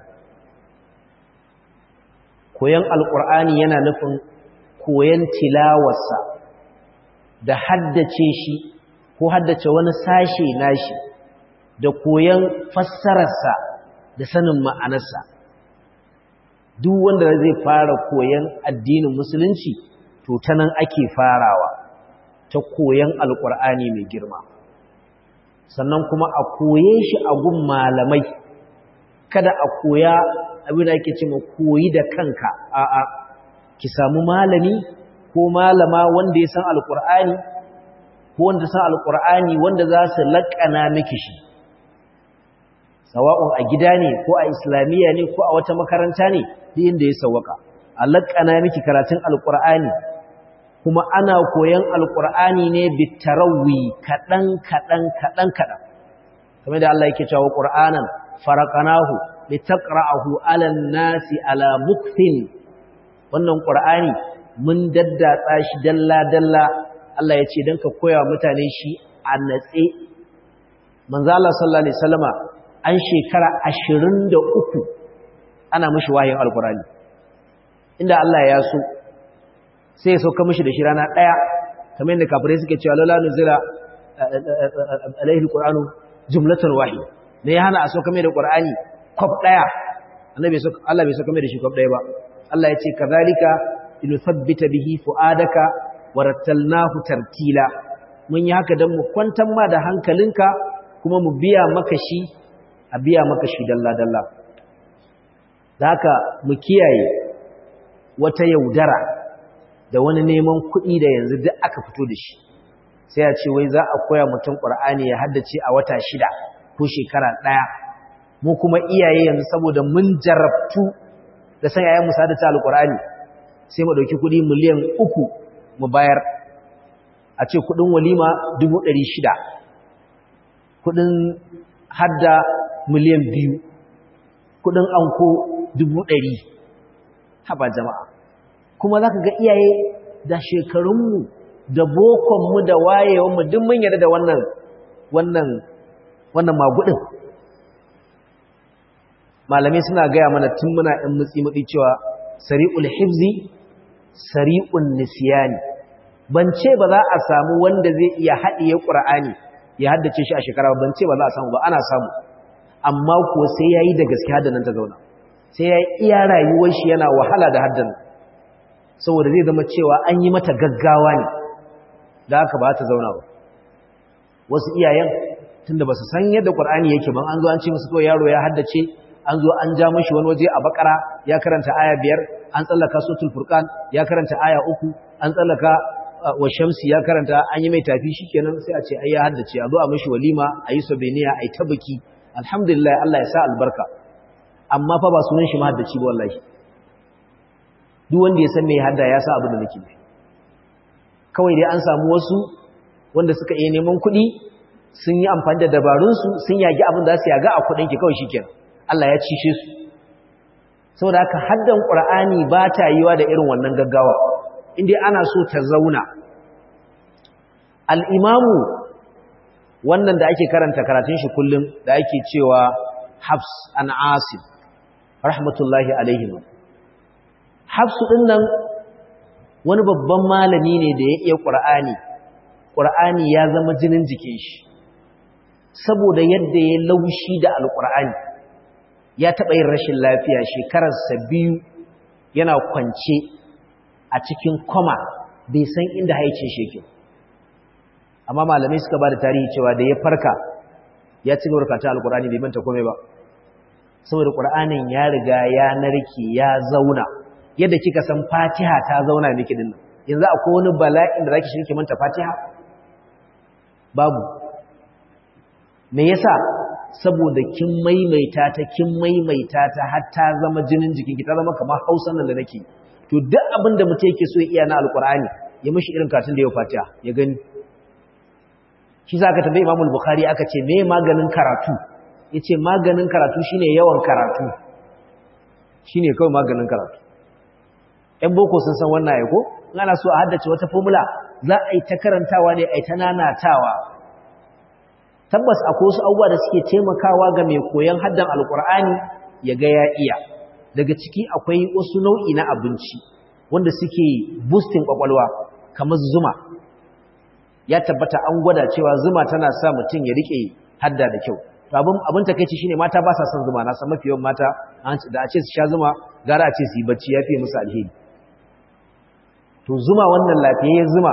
koyon alkur'ani yana nufin koyon tilawarsa da haddace shi ko haddace wani sashe nashi da koyon fassararsa da sanin ma'anarsa duk wanda zai fara koyon addinin musulunci to ta nan ake farawa ta koyon alkur'ani mai girma sannan kuma a koye shi a gun malamai kada a koya abin da ake ce ma koyi da kanka a'a ki samu malami ko malama wanda ya san alkur'ani ko wanda san alkur'ani wanda za su laƙana miki shi sawa'un a gida ne ko a islamiyya ne ko a wata makaranta ne duk inda ya sawaka a laƙana miki karatun alkur'ani kuma ana koyan alkur'ani ne bitarawi kaɗan kaɗan kaɗan kaɗan kamar da Allah yake cewa qur'anan faraqanahu litaqra'ahu 'ala an-nasi 'ala mukthin wannan qur'ani mun daddatsa shi dalla dalla Allah ya ce dan ka koya mutane shi a natse manzo Allah sallallahu alaihi wasallama an shekara 23 ana mishi wahayin alqur'ani inda Allah ya so sai ya sauka mishi da shi rana daya kamar yadda kafirai suke cewa lalla nuzila alaihi alqur'anu jumlatan wahida ne ya hana a sauka mai da qur'ani kwaf daya annabi Allah bai sauka mai da shi kwaf daya ba Allah ya ce kazalika linuthabbita bihi fuadaka warattalnahu tartila mun yi haka dan mu kwantar ma da hankalinka kuma mu biya maka shi a biya maka shi dalla dalla haka mu kiyaye wata yaudara da wani neman kuɗi da yanzu duk aka fito da shi sai a ce wai za a koya mutum ƙur'ani ya haddace a wata shida ko shekara ɗaya mu kuma iyaye yanzu saboda mun jarabtu da san yayan musa da ta alƙur'ani sai mu ɗauki kuɗi miliyan uku mu bayar a ce kuɗin walima dubu ɗari shida kuɗin hadda miliyan biyu kuɗin anko dubu ɗari haba jama'a kuma za ka ga iyaye da shekarunmu da bokonmu da wayewanmu duk mun yarda da wannan wannan wannan magudin malamai suna gaya mana tun muna ɗan mutsi-mutsi cewa sari'ul hifzi sari'un nisiyani ban ce ba za a samu wanda zai iya haɗiye ƙur'ani ya haddace shi a shekara ban ce ba za a samu ba ana samu amma ko sai yayi da gaske haddan ta zauna sai yayi iya rayuwar shi yana wahala da haddan saboda zai zama cewa an yi mata gaggawa ne da haka ba ta zauna ba wasu iyayen tunda ba su san yadda Qur'ani yake ban an zo an ce musu kawai yaro ya haddace an zo an ja mishi wani waje a bakara ya karanta aya biyar an tsallaka suratul furqan ya karanta aya uku an tsallaka wa shamsi ya karanta an yi mai tafi shikenan sai a ce ai ya haddace a zo a mishi walima a yi sabeniya a yi tabaki alhamdulillah Allah ya sa albarka amma fa ba sunan shi mahaddaci ba wallahi duk wanda ya san me hadda ya sa abin da nake nufi kawai dai an samu wasu wanda suka iya neman kuɗi sun yi amfani da dabarunsu sun yagi abin da su yaga a kuɗin ki kawai shikenan Allah ya cishe su saboda haka haddan Qur'ani ba ta yiwa da irin wannan gaggawa indai ana so ta zauna al-imamu wannan da ake karanta karatun shi kullum da ake cewa Hafs an Asim rahmatullahi alaihim Hafsu din nan wani babban malami ne da ya iya Qur'ani Qur'ani ya zama jinin jikin shi saboda yadda ya laushi da Al-Qur'ani ya taɓa yin rashin lafiya shekararsa biyu yana kwance a cikin koma bai san inda haicin shi yake amma malamai suka ba da tarihi cewa da ya farka ya ci gaba da Al-Qur'ani bai manta komai ba saboda Qur'anin ya riga ya narke ya zauna yadda kika san Fatiha ta zauna miki din nan yanzu akwai wani bala'in da zaki shirke manta Fatiha babu me yasa saboda kin maimaita ta kin maimaita ta har ta zama jinin jikinki ta zama kamar Hausan nan da nake to duk abin da mutum yake so ya iya na Alkur'ani ya mishi irin katin da ya Fatiha ya gani shi za ka tambayi Imam Bukhari aka ce me maganin karatu yace maganin karatu shine yawan karatu shine kawai maganin karatu ‘yan boko sun san wannan ya ko? ana so a haddace wata formula za a yi ta karantawa ne a yi ta nanatawa tabbas akwai wasu abubuwa da suke taimakawa ga mai koyon haddan alkur'ani ya ga ya iya daga ciki akwai wasu nau'i na abinci wanda suke boosting kwakwalwa kamar zuma ya tabbata an gwada cewa zuma tana sa mutum ya rike hadda da kyau abin abin takeici shine mata ba sa son zuma na san mafi yawan mata da a ce su sha zuma gara a ce su yi bacci ya fiye musu alheri to zuma wannan lafiyayyen zuma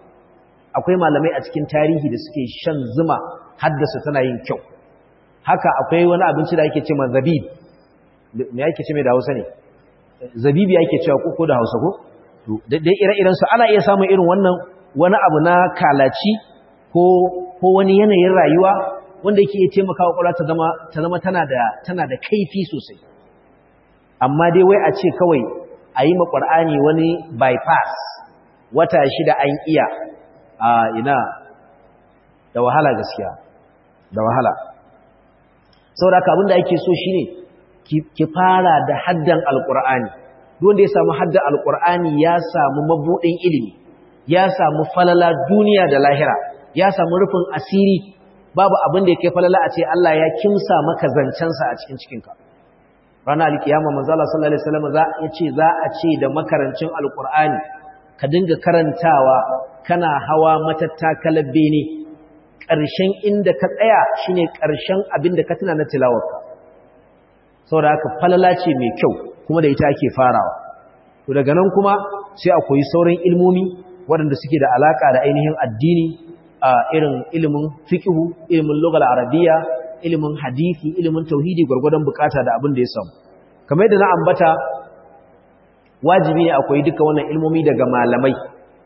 akwai malamai a cikin tarihi da suke shan zuma haddasa tana yin kyau haka akwai wani abinci da ake ce ma zabib me ake ce mai da hausa ne zabibi ake cewa ko da hausa ko dai ire-iren su ana iya samun irin wannan wani abu na kalaci ko ko wani yanayin rayuwa wanda yake iya taimakawa kwakwalwa ta zama ta zama tana da tana da kaifi sosai amma dai wai a ce kawai a yi ma ƙwar'ani wani bypass wata shida an iya a ina da wahala gaskiya da wahala saboda haka abinda ake so shine ki fara da haddan alƙur'ani wanda ya samu haddan alƙur'ani ya samu mabuɗin ilimi ya samu falala duniya da lahira ya samu rufin asiri babu abin da ya kai falala a ce Allah ya kimsa maka zancensa a cikin cikinka ranar alkiyama manzala sallallahu alaihi wasallam za ya ce za a ce da makarancin alqur'ani ka dinga karantawa kana hawa matattakalar bene ƙarshen inda ka tsaya shine ƙarshen abin da ka tuna na tilawarka saboda haka falala ce mai kyau kuma da ita ake farawa to daga nan kuma sai a koyi sauran ilmomi waɗanda suke da alaka da ainihin addini a irin ilimin fiqhu ilimin lugal arabiyya ilimin hadisi ilimin tauhidi gwargwadon bukata da abin da ya samu kamar yadda na ambata wajibi ne akwai duka wannan ilmomi daga malamai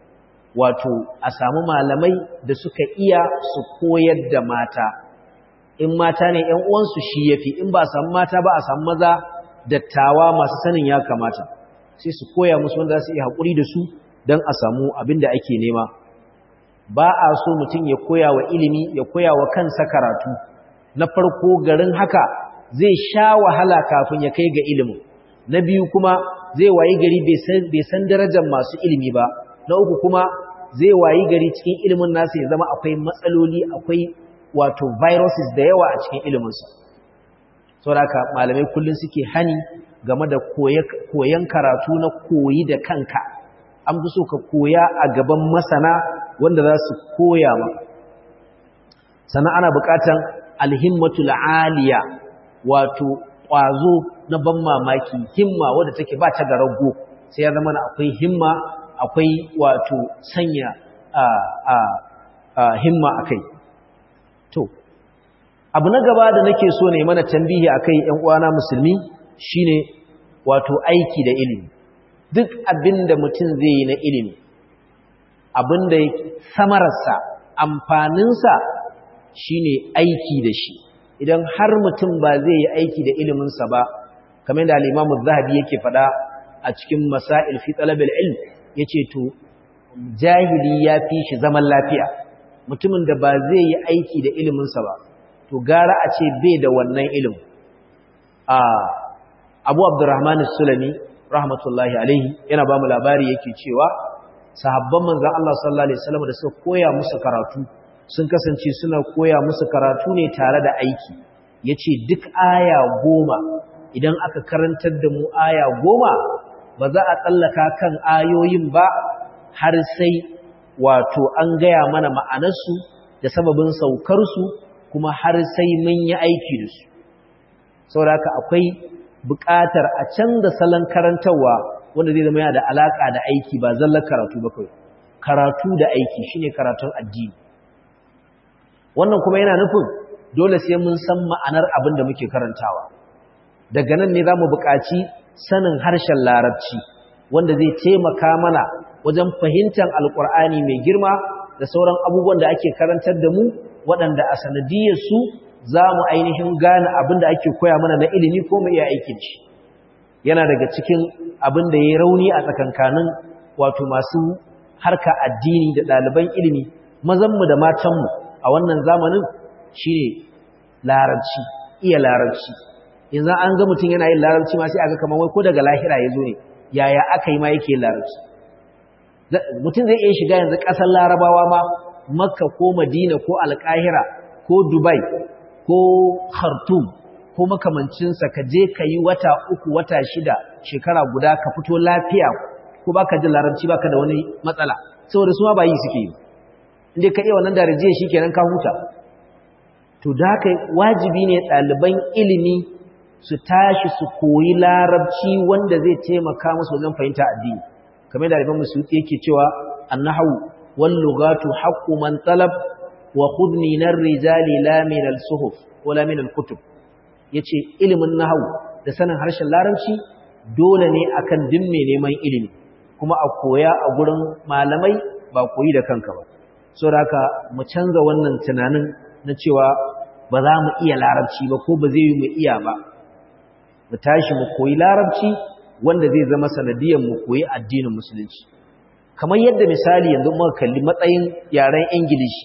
wato a samu malamai da suka iya su koyar da mata in mata ne ƴan uwansu shi yafi in ba samu mata ba a samu maza dattawa masu sanin ya kamata sai su koya musu wanda za su iya haƙuri da su don a samu abin da ake nema ba a so mutum ya koya wa ilimi ya koya wa kansa karatu na farko garin haka zai sha wahala kafin ya kai ga ilimin na biyu kuma zai wayi gari bai san darajar masu ilimi ba na uku kuma zai wayi gari cikin ilimin nasa ya zama akwai matsaloli akwai wato viruses da yawa a cikin iliminsa saboda malamai kullum suke hani game da koyan karatu na koyi da kanka an fi so ka koya a gaban masana wanda za su koya maka sannan ana buƙatan alhimmatul aliya wato ƙwazo na ban mamaki himma wadda take ba ta garago sai ya zama akwai himma akwai wato sanya a a a himma akai to abu na gaba da nake so ne mana tambihi akai ƴan uwana musulmi shine wato aiki da ilimi duk abinda mutum zai yi na ilimi abinda samararsa amfaninsa shine aiki da shi idan har mutum ba zai yi aiki da iliminsa ba kamar da al-Imam zahabi yake fada a cikin Masail fi Talab al-Ilm yace to jahili ya fi shi zaman lafiya mutumin da ba zai yi aiki da iliminsa ba to gara a ce bai da wannan ilimin a Abu Abdurrahman as-Sulami rahmatullahi alaihi yana ba mu labari yake cewa sahabban manzon Allah sallallahu alaihi wasallam da suka koya musu karatu sun kasance suna koya musu karatu ne tare da aiki yace duk aya goma idan aka karantar da mu aya goma ba za a tsallaka kan ayoyin ba har sai wato an gaya mana ma'anarsu da sababin saukarsu kuma har sai mun yi aiki da su saboda haka akwai buƙatar a canza salon karantarwa wanda zai zama yana da alaƙa da aiki ba zallar karatu ba kawai karatu da aiki shine karatun addini wannan kuma yana nufin dole sai mun san ma'anar abin da muke karantawa daga nan ne za mu buƙaci sanin harshen larabci wanda zai taimaka mana wajen fahimtar alƙur'ani mai girma da sauran abubuwan da ake karantar da mu waɗanda a sanadiyarsu za mu ainihin gane abin da ake koya mana na ilimi ko mu iya aikin shi yana daga cikin abin da ya rauni a tsakankanin wato masu harka addini da ɗaliban ilimi mazanmu da matanmu a wannan zamanin shi ne larabci iya larabci yanzu an ga mutum yana yin larabci ma sai aga kamar wai ko daga lahira ya zo ne yaya aka yi ma yake yin larabci mutum zai iya shiga yanzu ƙasar larabawa ma makka ko madina ko alƙahira ko dubai ko khartoum ko makamancinsa ka je ka yi wata uku wata shida shekara guda ka fito lafiya ko baka jin larabci baka da wani matsala saboda su ma ba yi suke yi inda ka iya wannan darajiya shi kenan ka huta to da haka wajibi ne ɗaliban ilimi su tashi su koyi larabci wanda zai taimaka musu wajen fahimta addini kamar da ɗaliban musu yake cewa annahu wal lugatu haqqu man talab wa khudni nar rijali la min al suhuf wala min al kutub yace ilimin nahwu da sanin harshen larabci dole ne akan din mai neman ilimi kuma a koya a gurin malamai ba koyi da kanka ba saboda haka mu canza wannan tunanin na cewa ba za mu iya larabci ba ko ba zai yi mu iya ba mu tashi mu koyi larabci wanda zai zama sanadiyar mu koyi addinin musulunci kamar yadda misali yanzu muka kalli matsayin yaren ingilishi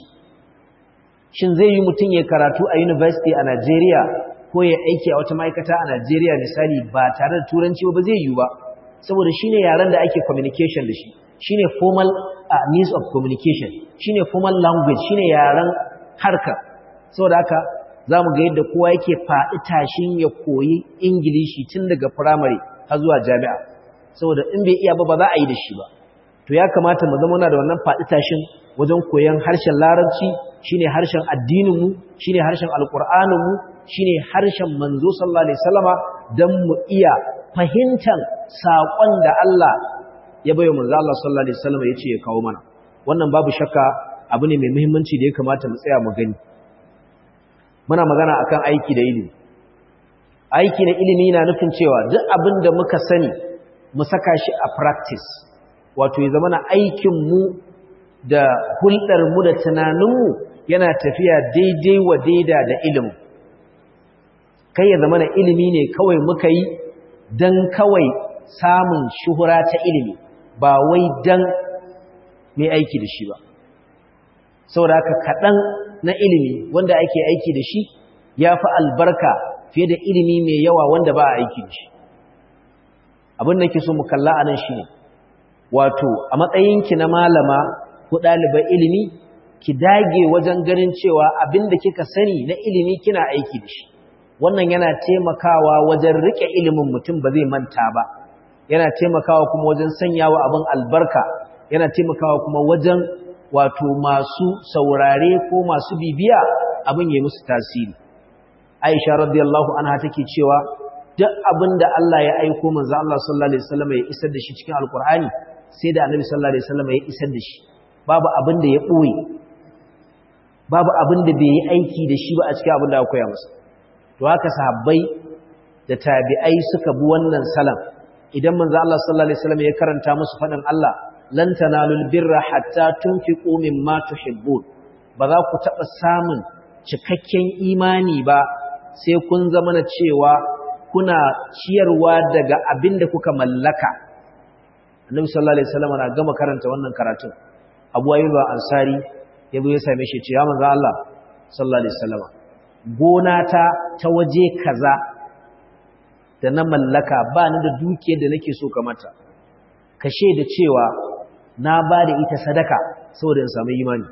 shin zai yi mutum ya karatu a university a Najeriya ko ya aiki a wata ma'aikata a Najeriya misali ba tare da turanci ba zai yi ba saboda shine yaren da ake communication da shi shine formal uh, means of communication shine formal language shine yaren harkar saboda haka zamu ga yadda kowa yake faɗi tashin ya koyi ingilishi tun daga primary har zuwa jami'a saboda in bai iya ba ba za a yi da shi ba to ya kamata mu zama da wannan faɗi tashin wajen koyon harshen larabci shine harshen addinin mu shine harshen alqur'anin mu shine harshen manzo sallallahu alaihi wasallama dan mu iya fahimtar saƙon da Allah ya bayo manzo Allah sallallahu alaihi wasallama yace ya kawo mana wannan babu shakka abu ne mai muhimmanci da ya kamata mu tsaya mu gani muna magana akan aiki da ilimi aiki na ilimi na nufin cewa duk abin da muka sani mu saka shi a practice wato ya zama na aikin mu da hulɗar mu da tunaninmu yana tafiya daidai wa daida da ilimi kai ya zama na ilimi ne kawai muka yi don kawai samun shuhura ta ilimi ba wai don mai aiki da shi ba saboda haka kaɗan na ilimi wanda ake aiki da shi ya fi albarka fiye da ilimi mai yawa wanda ba a aiki da shi abin da ke so mu kalla a nan shi ne wato a matsayinki na malama ko ɗaliban ilimi ki dage wajen ganin cewa abin da kika sani na ilimi kina aiki da shi wannan yana taimakawa wajen rike ilimin mutum ba zai manta ba yana taimakawa kuma wajen sanyawa abin albarka yana taimakawa kuma wajen wato masu saurare ko masu bibiya abin ya musu tasiri Aisha radiyallahu anha take cewa duk abinda Allah ya aiko manzo Allah sallallahu alaihi wasallam ya isar da shi cikin alkur'ani sai da annabi sallallahu alaihi wasallam ya isar da shi babu abin da ya boye babu abin da bai yi aiki da shi ba a cikin abin da aka koya masa to haka sahabbai da tabi'ai suka bi wannan salam idan manzo Allah sallallahu alaihi wasallam ya karanta musu fadin Allah lan tanalul birra hatta tunfiqu mimma tuhibbun ba za ku taba samun cikakken imani ba sai kun zama na cewa kuna ciyarwa daga abin da kuka mallaka annabi sallallahu alaihi wasallam na gama karanta wannan karatun Abu Ayyub Ansari ya zo ya same shi ce ya manzo Allah sallallahu alaihi wasallam gona ta ta waje kaza da na mallaka ba ni da dukiyar da nake so ka mata ka da cewa na ba da ita sadaka saboda in samu imani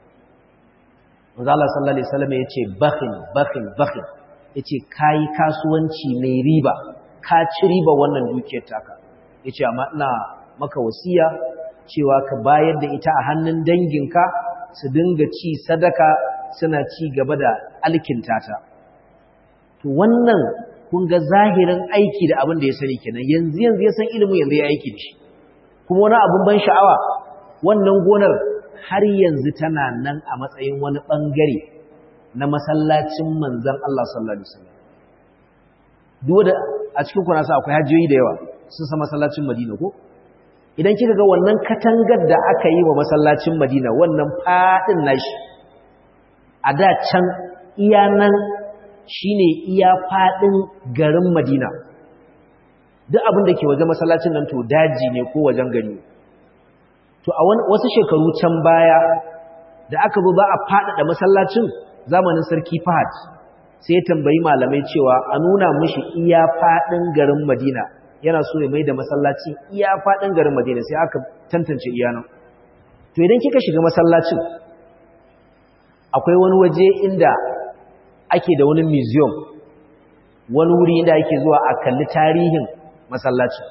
manzo Allah sallallahu alaihi wasallam ya ce bakhin bakhin bakhin yace kai kasuwanci mai riba ka ci riba wannan dukiyar taka yace amma ina maka wasiya cewa ka bayar da ita a hannun danginka su dinga ci sadaka suna ci gaba da alkinta ta to wannan kun ga zahirin aiki da abin da ya sani kenan yanzu yanzu ya san ilimin yanzu ya aiki da shi kuma wani abin ban sha'awa wannan gonar har yanzu tana nan a matsayin wani bangare na masallacin manzon Allah sallallahu alaihi wasallam duk da a cikin kuna sa akwai hajiyoyi da yawa sun san masallacin Madina ko idan kika ga wannan katangar da aka yi wa masallacin Madina wannan fadin nashi a da can iya nan shine iya fadin garin Madina duk abin da ke waje masallacin nan to daji ne ko wajen gari to a wasu shekaru can baya da aka zo ba a faɗaɗa masallacin zamanin sarki Fahad sai ya tambayi malamai cewa a nuna mishi iya faɗin garin Madina yana so ya mai da masallaci iya faɗin garin Madina sai aka tantance iya nan to idan kika shiga masallacin akwai wani waje inda ake da wani museum wani wuri inda ake zuwa a kalli tarihin masallacin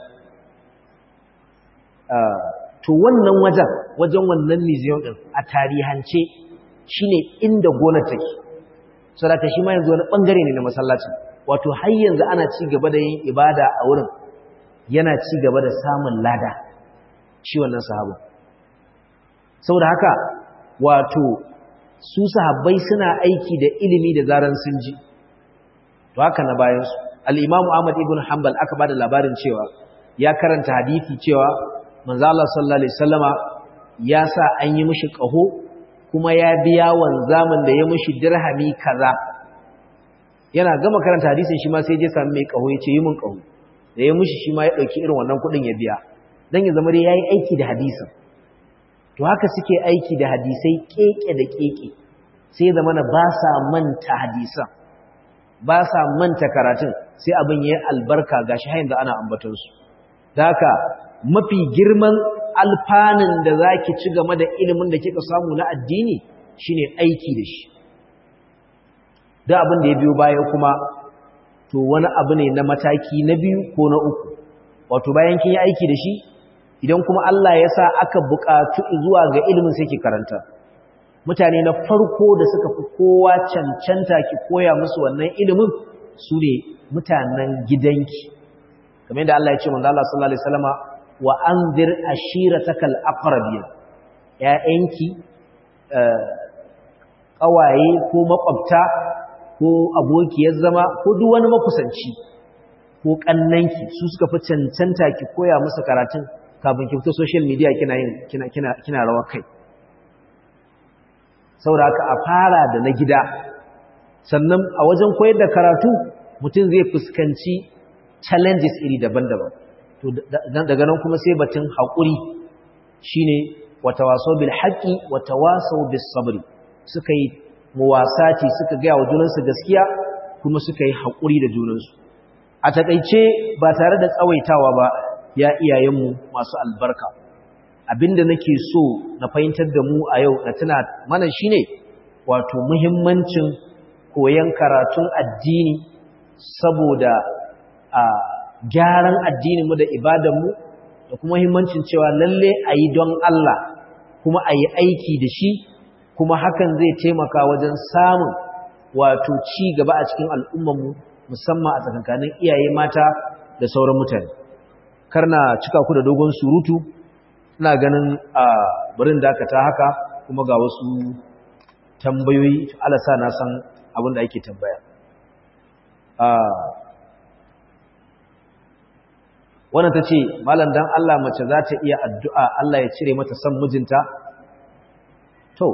to wannan wajen wajen wannan museum din a tarihance shine inda gonar take saboda shi ma yanzu wani bangare ne na masallacin wato har yanzu ana ci gaba da yin ibada a wurin yana ci gaba da samun lada shi wannan sahabu saboda haka wato su sahabbai suna aiki da ilimi da zaran sun ji to haka na bayan su al-Imam Ahmad ibn Hanbal aka bada labarin cewa ya karanta hadisi cewa manzo Allah sallallahu alaihi wasallama ya sa an yi mishi kaho kuma ya biya wanzamin da ya mishi dirhami kaza yana gama karanta hadisin shi ma sai je sami mai kaho ya ce yi min kaho da ya mishi shi ma ya dauki irin wannan kudin ya biya dan ya zama dai yayi aiki da hadisin to haka suke aiki da hadisai keke da keke sai zama na ba sa manta hadisan ba sa manta karatun sai abin yayi albarka gashi har yanzu ana ambaton su da haka mafi girman alfanin da zaki ci game da ilimin da kika samu na addini shine aiki da shi da abin da ya biyo baya kuma to wani abu ne na mataki na biyu ko na uku wato bayan kin yi aiki da shi idan kuma Allah ya sa aka buƙatu zuwa ga ilimin sai ki karanta mutane na farko da suka fi kowa cancanta ki koya musu wannan ilimin su ne mutanen gidanki kamar yadda Allah ya ce manzo Allah sallallahu alaihi wasallama wa anzir ashiratakal aqrabin ya'yanki ƙawaye ko makwabta ko abokiyar zama ko duk wani makusanci ko kannanki su suka fi cancanta ki koya musu karatun kafin ki fito social media kina yin kina kina kina rawa kai saboda haka a fara da na gida sannan a wajen koyar da karatu mutum zai fuskanci challenges iri daban-daban to daga nan kuma sai batun haƙuri shine watawaso bil haqqi watawaso bis sabri suka yi muwasati suka ga wa junansu gaskiya kuma suka yi haƙuri da junansu a takeice ba tare da tsawaitawa ba ya iyayenmu masu albarka abinda nake so na fahimtar da mu a yau na tuna mana shine wato muhimmancin koyon karatun addini saboda a gyaran addininmu da ibadanmu da kuma muhimmancin cewa lalle a yi don Allah kuma a yi aiki da shi kuma hakan zai taimaka wajen samun wato ci gaba a cikin al'ummarmu musamman a tsakankanin iyaye mata da sauran mutane karna cika ku da dogon surutu ina ganin a barin dakata haka kuma ga wasu tambayoyi alasa na san abin da ake tambaya wannan ta ce malam dan Allah mace za ta iya addu'a Allah ya cire mata son mijinta to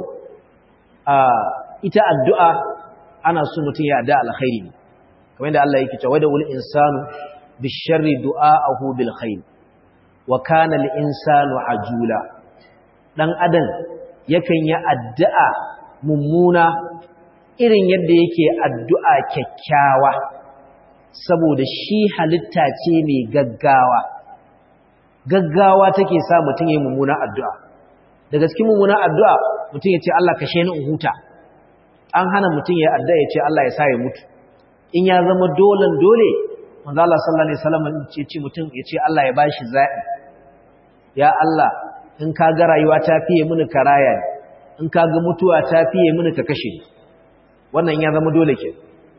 ita addu'a ana so mutum ya addu'a alkhairi ne kamar yadda Allah yake cewa da wal insanu bisharri du'aahu bil khair wa kana al insanu ajula dan adam yakan yi addu'a mummuna irin yadda yake addu'a kyakkyawa saboda shi halitta ce mai gaggawa gaggawa take sa mutum ya yi mummuna addu'a daga cikin mummuna addu'a mutum ya ce Allah kashe ni in huta an hana mutum ya addu'a ya ce Allah ya sa ya mutu in ya zama dolen dole manzo Allah sallallahu alaihi wasallam ya ce mutum ya ce Allah ya bashi zaɓi ya Allah in ka ga rayuwa ta fiye mini karaya ne in ka ga mutuwa ta fiye mini ka kashe ni wannan ya zama dole ke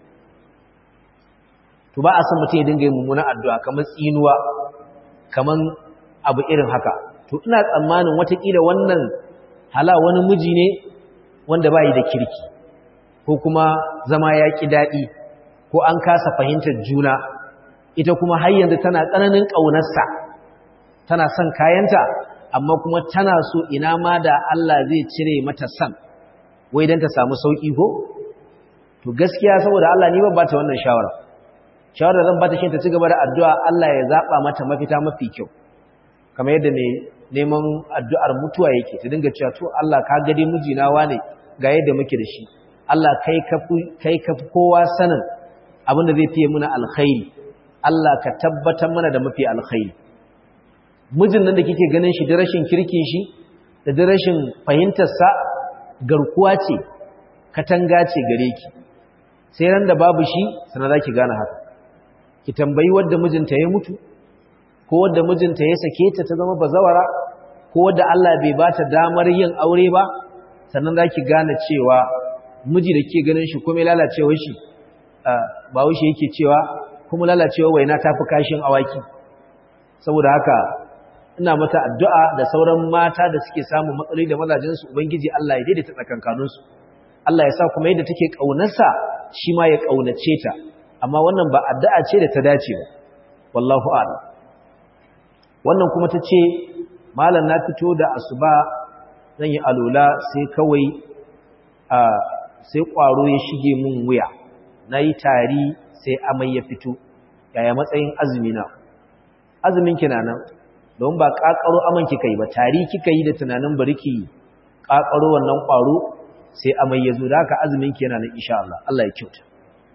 to ba a san mutum ya dinga yin mummunan addu'a kamar tsinuwa kamar abu irin haka to ina tsammanin watakila wannan hala wani miji ne wanda ba yi da kirki ko kuma zama ya ƙi daɗi ko an kasa fahimtar juna ita kuma har yanzu tana tsananin ƙaunarsa tana son kayanta amma kuma tana so ina ma da Allah zai cire mata san wai don ta samu sauƙi ko to gaskiya saboda Allah ni ban bata wannan shawara shawara zan bata shi ta ci gaba da addu'a Allah ya zaba mata mafita mafi kyau kamar yadda ne neman addu'ar mutuwa yake ta dinga cewa to Allah ka ga dai mijina wane ga yadda muke da shi Allah kai ka kai ka kowa sanin abin da zai fiye muna alkhairi Allah ka tabbatar mana da mafi alkhairi mijin nan da kike ganin shi da rashin kirkin shi da da rashin fahimtar sa garkuwa ce katanga ce gare ki sai ran da babu shi sana za ki gane haka ki tambayi wadda mijinta ya mutu ko wadda mijinta ya sake ta ta zama bazawara ko wadda Allah bai ba ta damar yin aure ba sannan za ki gane cewa miji da ke ganin shi kuma lalacewar shi ba wuce yake cewa kuma lalacewar waina ta fi kashin awaki saboda haka ina mata addu'a da sauran mata da suke samun matsaloli da mazajensu ubangiji Allah ya daidaita tsakankaninsu Allah ya sa kuma yadda take ƙaunarsa shi ma ya ƙaunace ta amma wannan ba addu'a ce da ta dace ba wallahu a'lam wannan kuma ta ce malam na fito da asuba zan yi alola sai kawai a sai ƙwaro ya shige mun wuya na yi tari sai amai ya fito yaya matsayin azumi na azumin kina nan don ba ƙaƙaro aman kika yi ba tari kika yi da tunanin bari ki ƙaƙaro wannan ƙwaro sai amai ya zo da haka azumin ki yana nan insha Allah Allah ya kyauta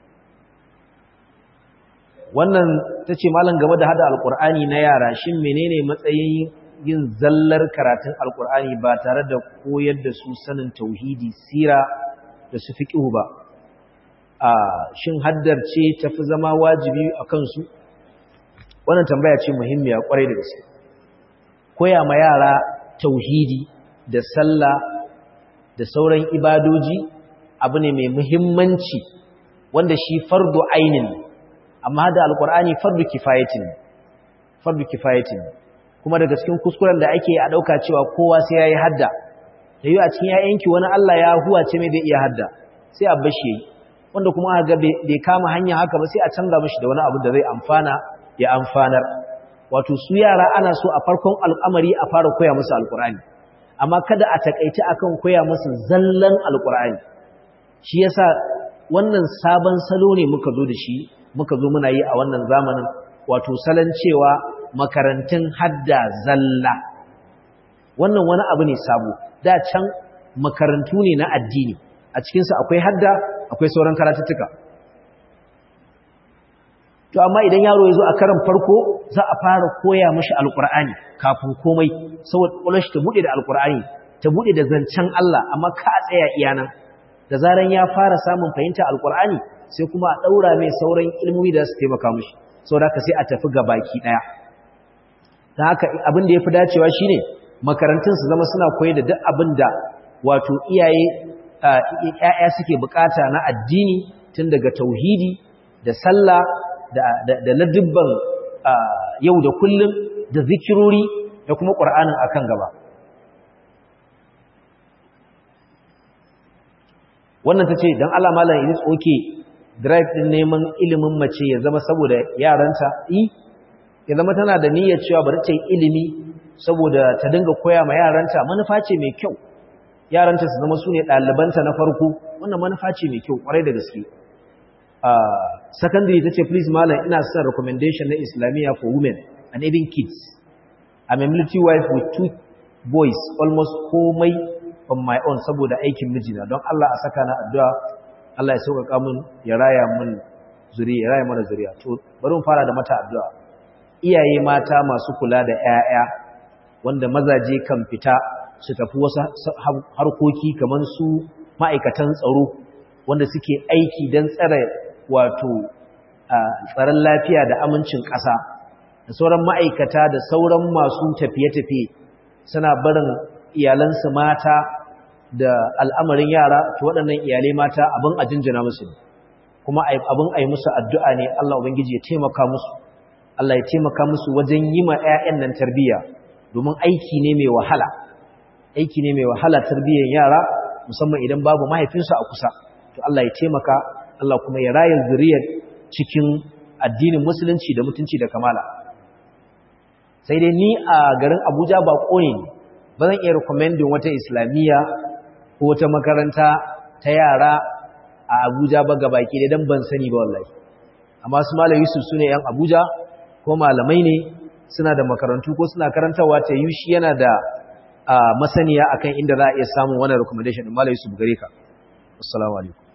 wannan tace malam game da hada alqur'ani na yara shin menene matsayin yin zallar karatun alqur'ani ba tare da koyar da su sanin tauhidi sira da su fiqhu ba a shin haddar ce tafi zama wajibi akan su wannan tambaya ce muhimmiya kwarai da gaske koya ma yara tauhidi da sallah da sauran ibadoji abu ne mai muhimmanci wanda shi fardu ainin amma da alkur'ani fardu kifayatin fardu kifayatin kuma daga cikin kuskuren da ake a dauka cewa kowa sai yayi hadda da yi a cikin yayanki wani Allah ya huwace mai da iya hadda sai a bashi wanda kuma aka ga bai kama hanya haka ba sai a canza mishi da wani abu da zai amfana ya amfanar wato su yara ana so a farkon al'amari a fara koya musu alkur'ani amma kada a takaice akan koya musu zallan alkur'ani shi yasa wannan sabon salo ne muka zo da shi muka zo muna yi a wannan zamanin wato salon cewa makarantun hadda zalla wannan wani abu ne sabo da can makarantu ne na addini a cikinsu akwai hadda akwai sauran karatuttuka to amma idan yaro ya zo a karan farko za a fara koya mashi alkur'ani kafin komai saboda ƙwalar shi ta buɗe da alkur'ani ta buɗe da zancen Allah amma ka a tsaya iyanan da zaran ya fara samun fahimta alkur'ani sai kuma a ɗaura mai sauran ilmomi da su taimaka mashi saboda haka sai a tafi ga baki ɗaya ta haka abin da ya fi dacewa shine makarantun su zama suna koyar da duk abin da wato iyaye ‘ya'ya suke bukata na addini tun daga tauhidi da sallah da ladibban yau da kullum da zikirori da kuma ƙur'anin akan gaba wannan ta ce don Allah malam is okay drive din neman ilimin mace ya zama saboda yaranta yi ya zama tana da niyyar cewa bari ta yi ilimi saboda ta dinga koya ma yaranta manufa ce mai kyau yaranta su zama su ne ɗalibanta na farko wannan manufa ce mai kyau ƙwarai da gaske secondary ta ce please malam ina son recommendation na islamiyya for women and even kids I'm a military wife with two boys almost komai on my own saboda aikin mijina don Allah a saka na addu'a Allah ya sauƙaƙa mun ya raya mun zuriya ya raya mana zuriya to bari mu fara da mata addu'a iyaye mata masu kula da ƴaƴa wanda mazaje kan fita su tafi wasu harkoki kamar su ma'aikatan tsaro wanda suke aiki don tsare wato tsaron lafiya da amincin ƙasa da sauran ma'aikata da sauran masu tafiye-tafiye suna barin iyalansu mata da al'amarin yara to waɗannan iyalai mata abin a jinjina musu kuma abin a yi musu addu'a ne Allah Ubangiji ya taimaka musu Allah ya taimaka musu wajen yi ma ‘ya'yan nan tarbiyya domin aiki ne mai wahala aiki ne mai wahala tarbiyyar yara musamman idan babu mahaifinsu a kusa to Allah ya taimaka Allah kuma ya raya zuriyar cikin addinin musulunci da mutunci da kamala sai dai ni a garin Abuja ba ne ba zan iya recommending wata islamiyya ko wata makaranta ta yara a Abuja ba ga baki da dan ban sani ba wallahi amma su malam Yusuf sune yan Abuja ko malamai ne suna da makarantu ko suna karantawa ta yi shi yana da masaniya akan inda za a iya samun wannan recommendation din malam Yusuf gare ka assalamu alaikum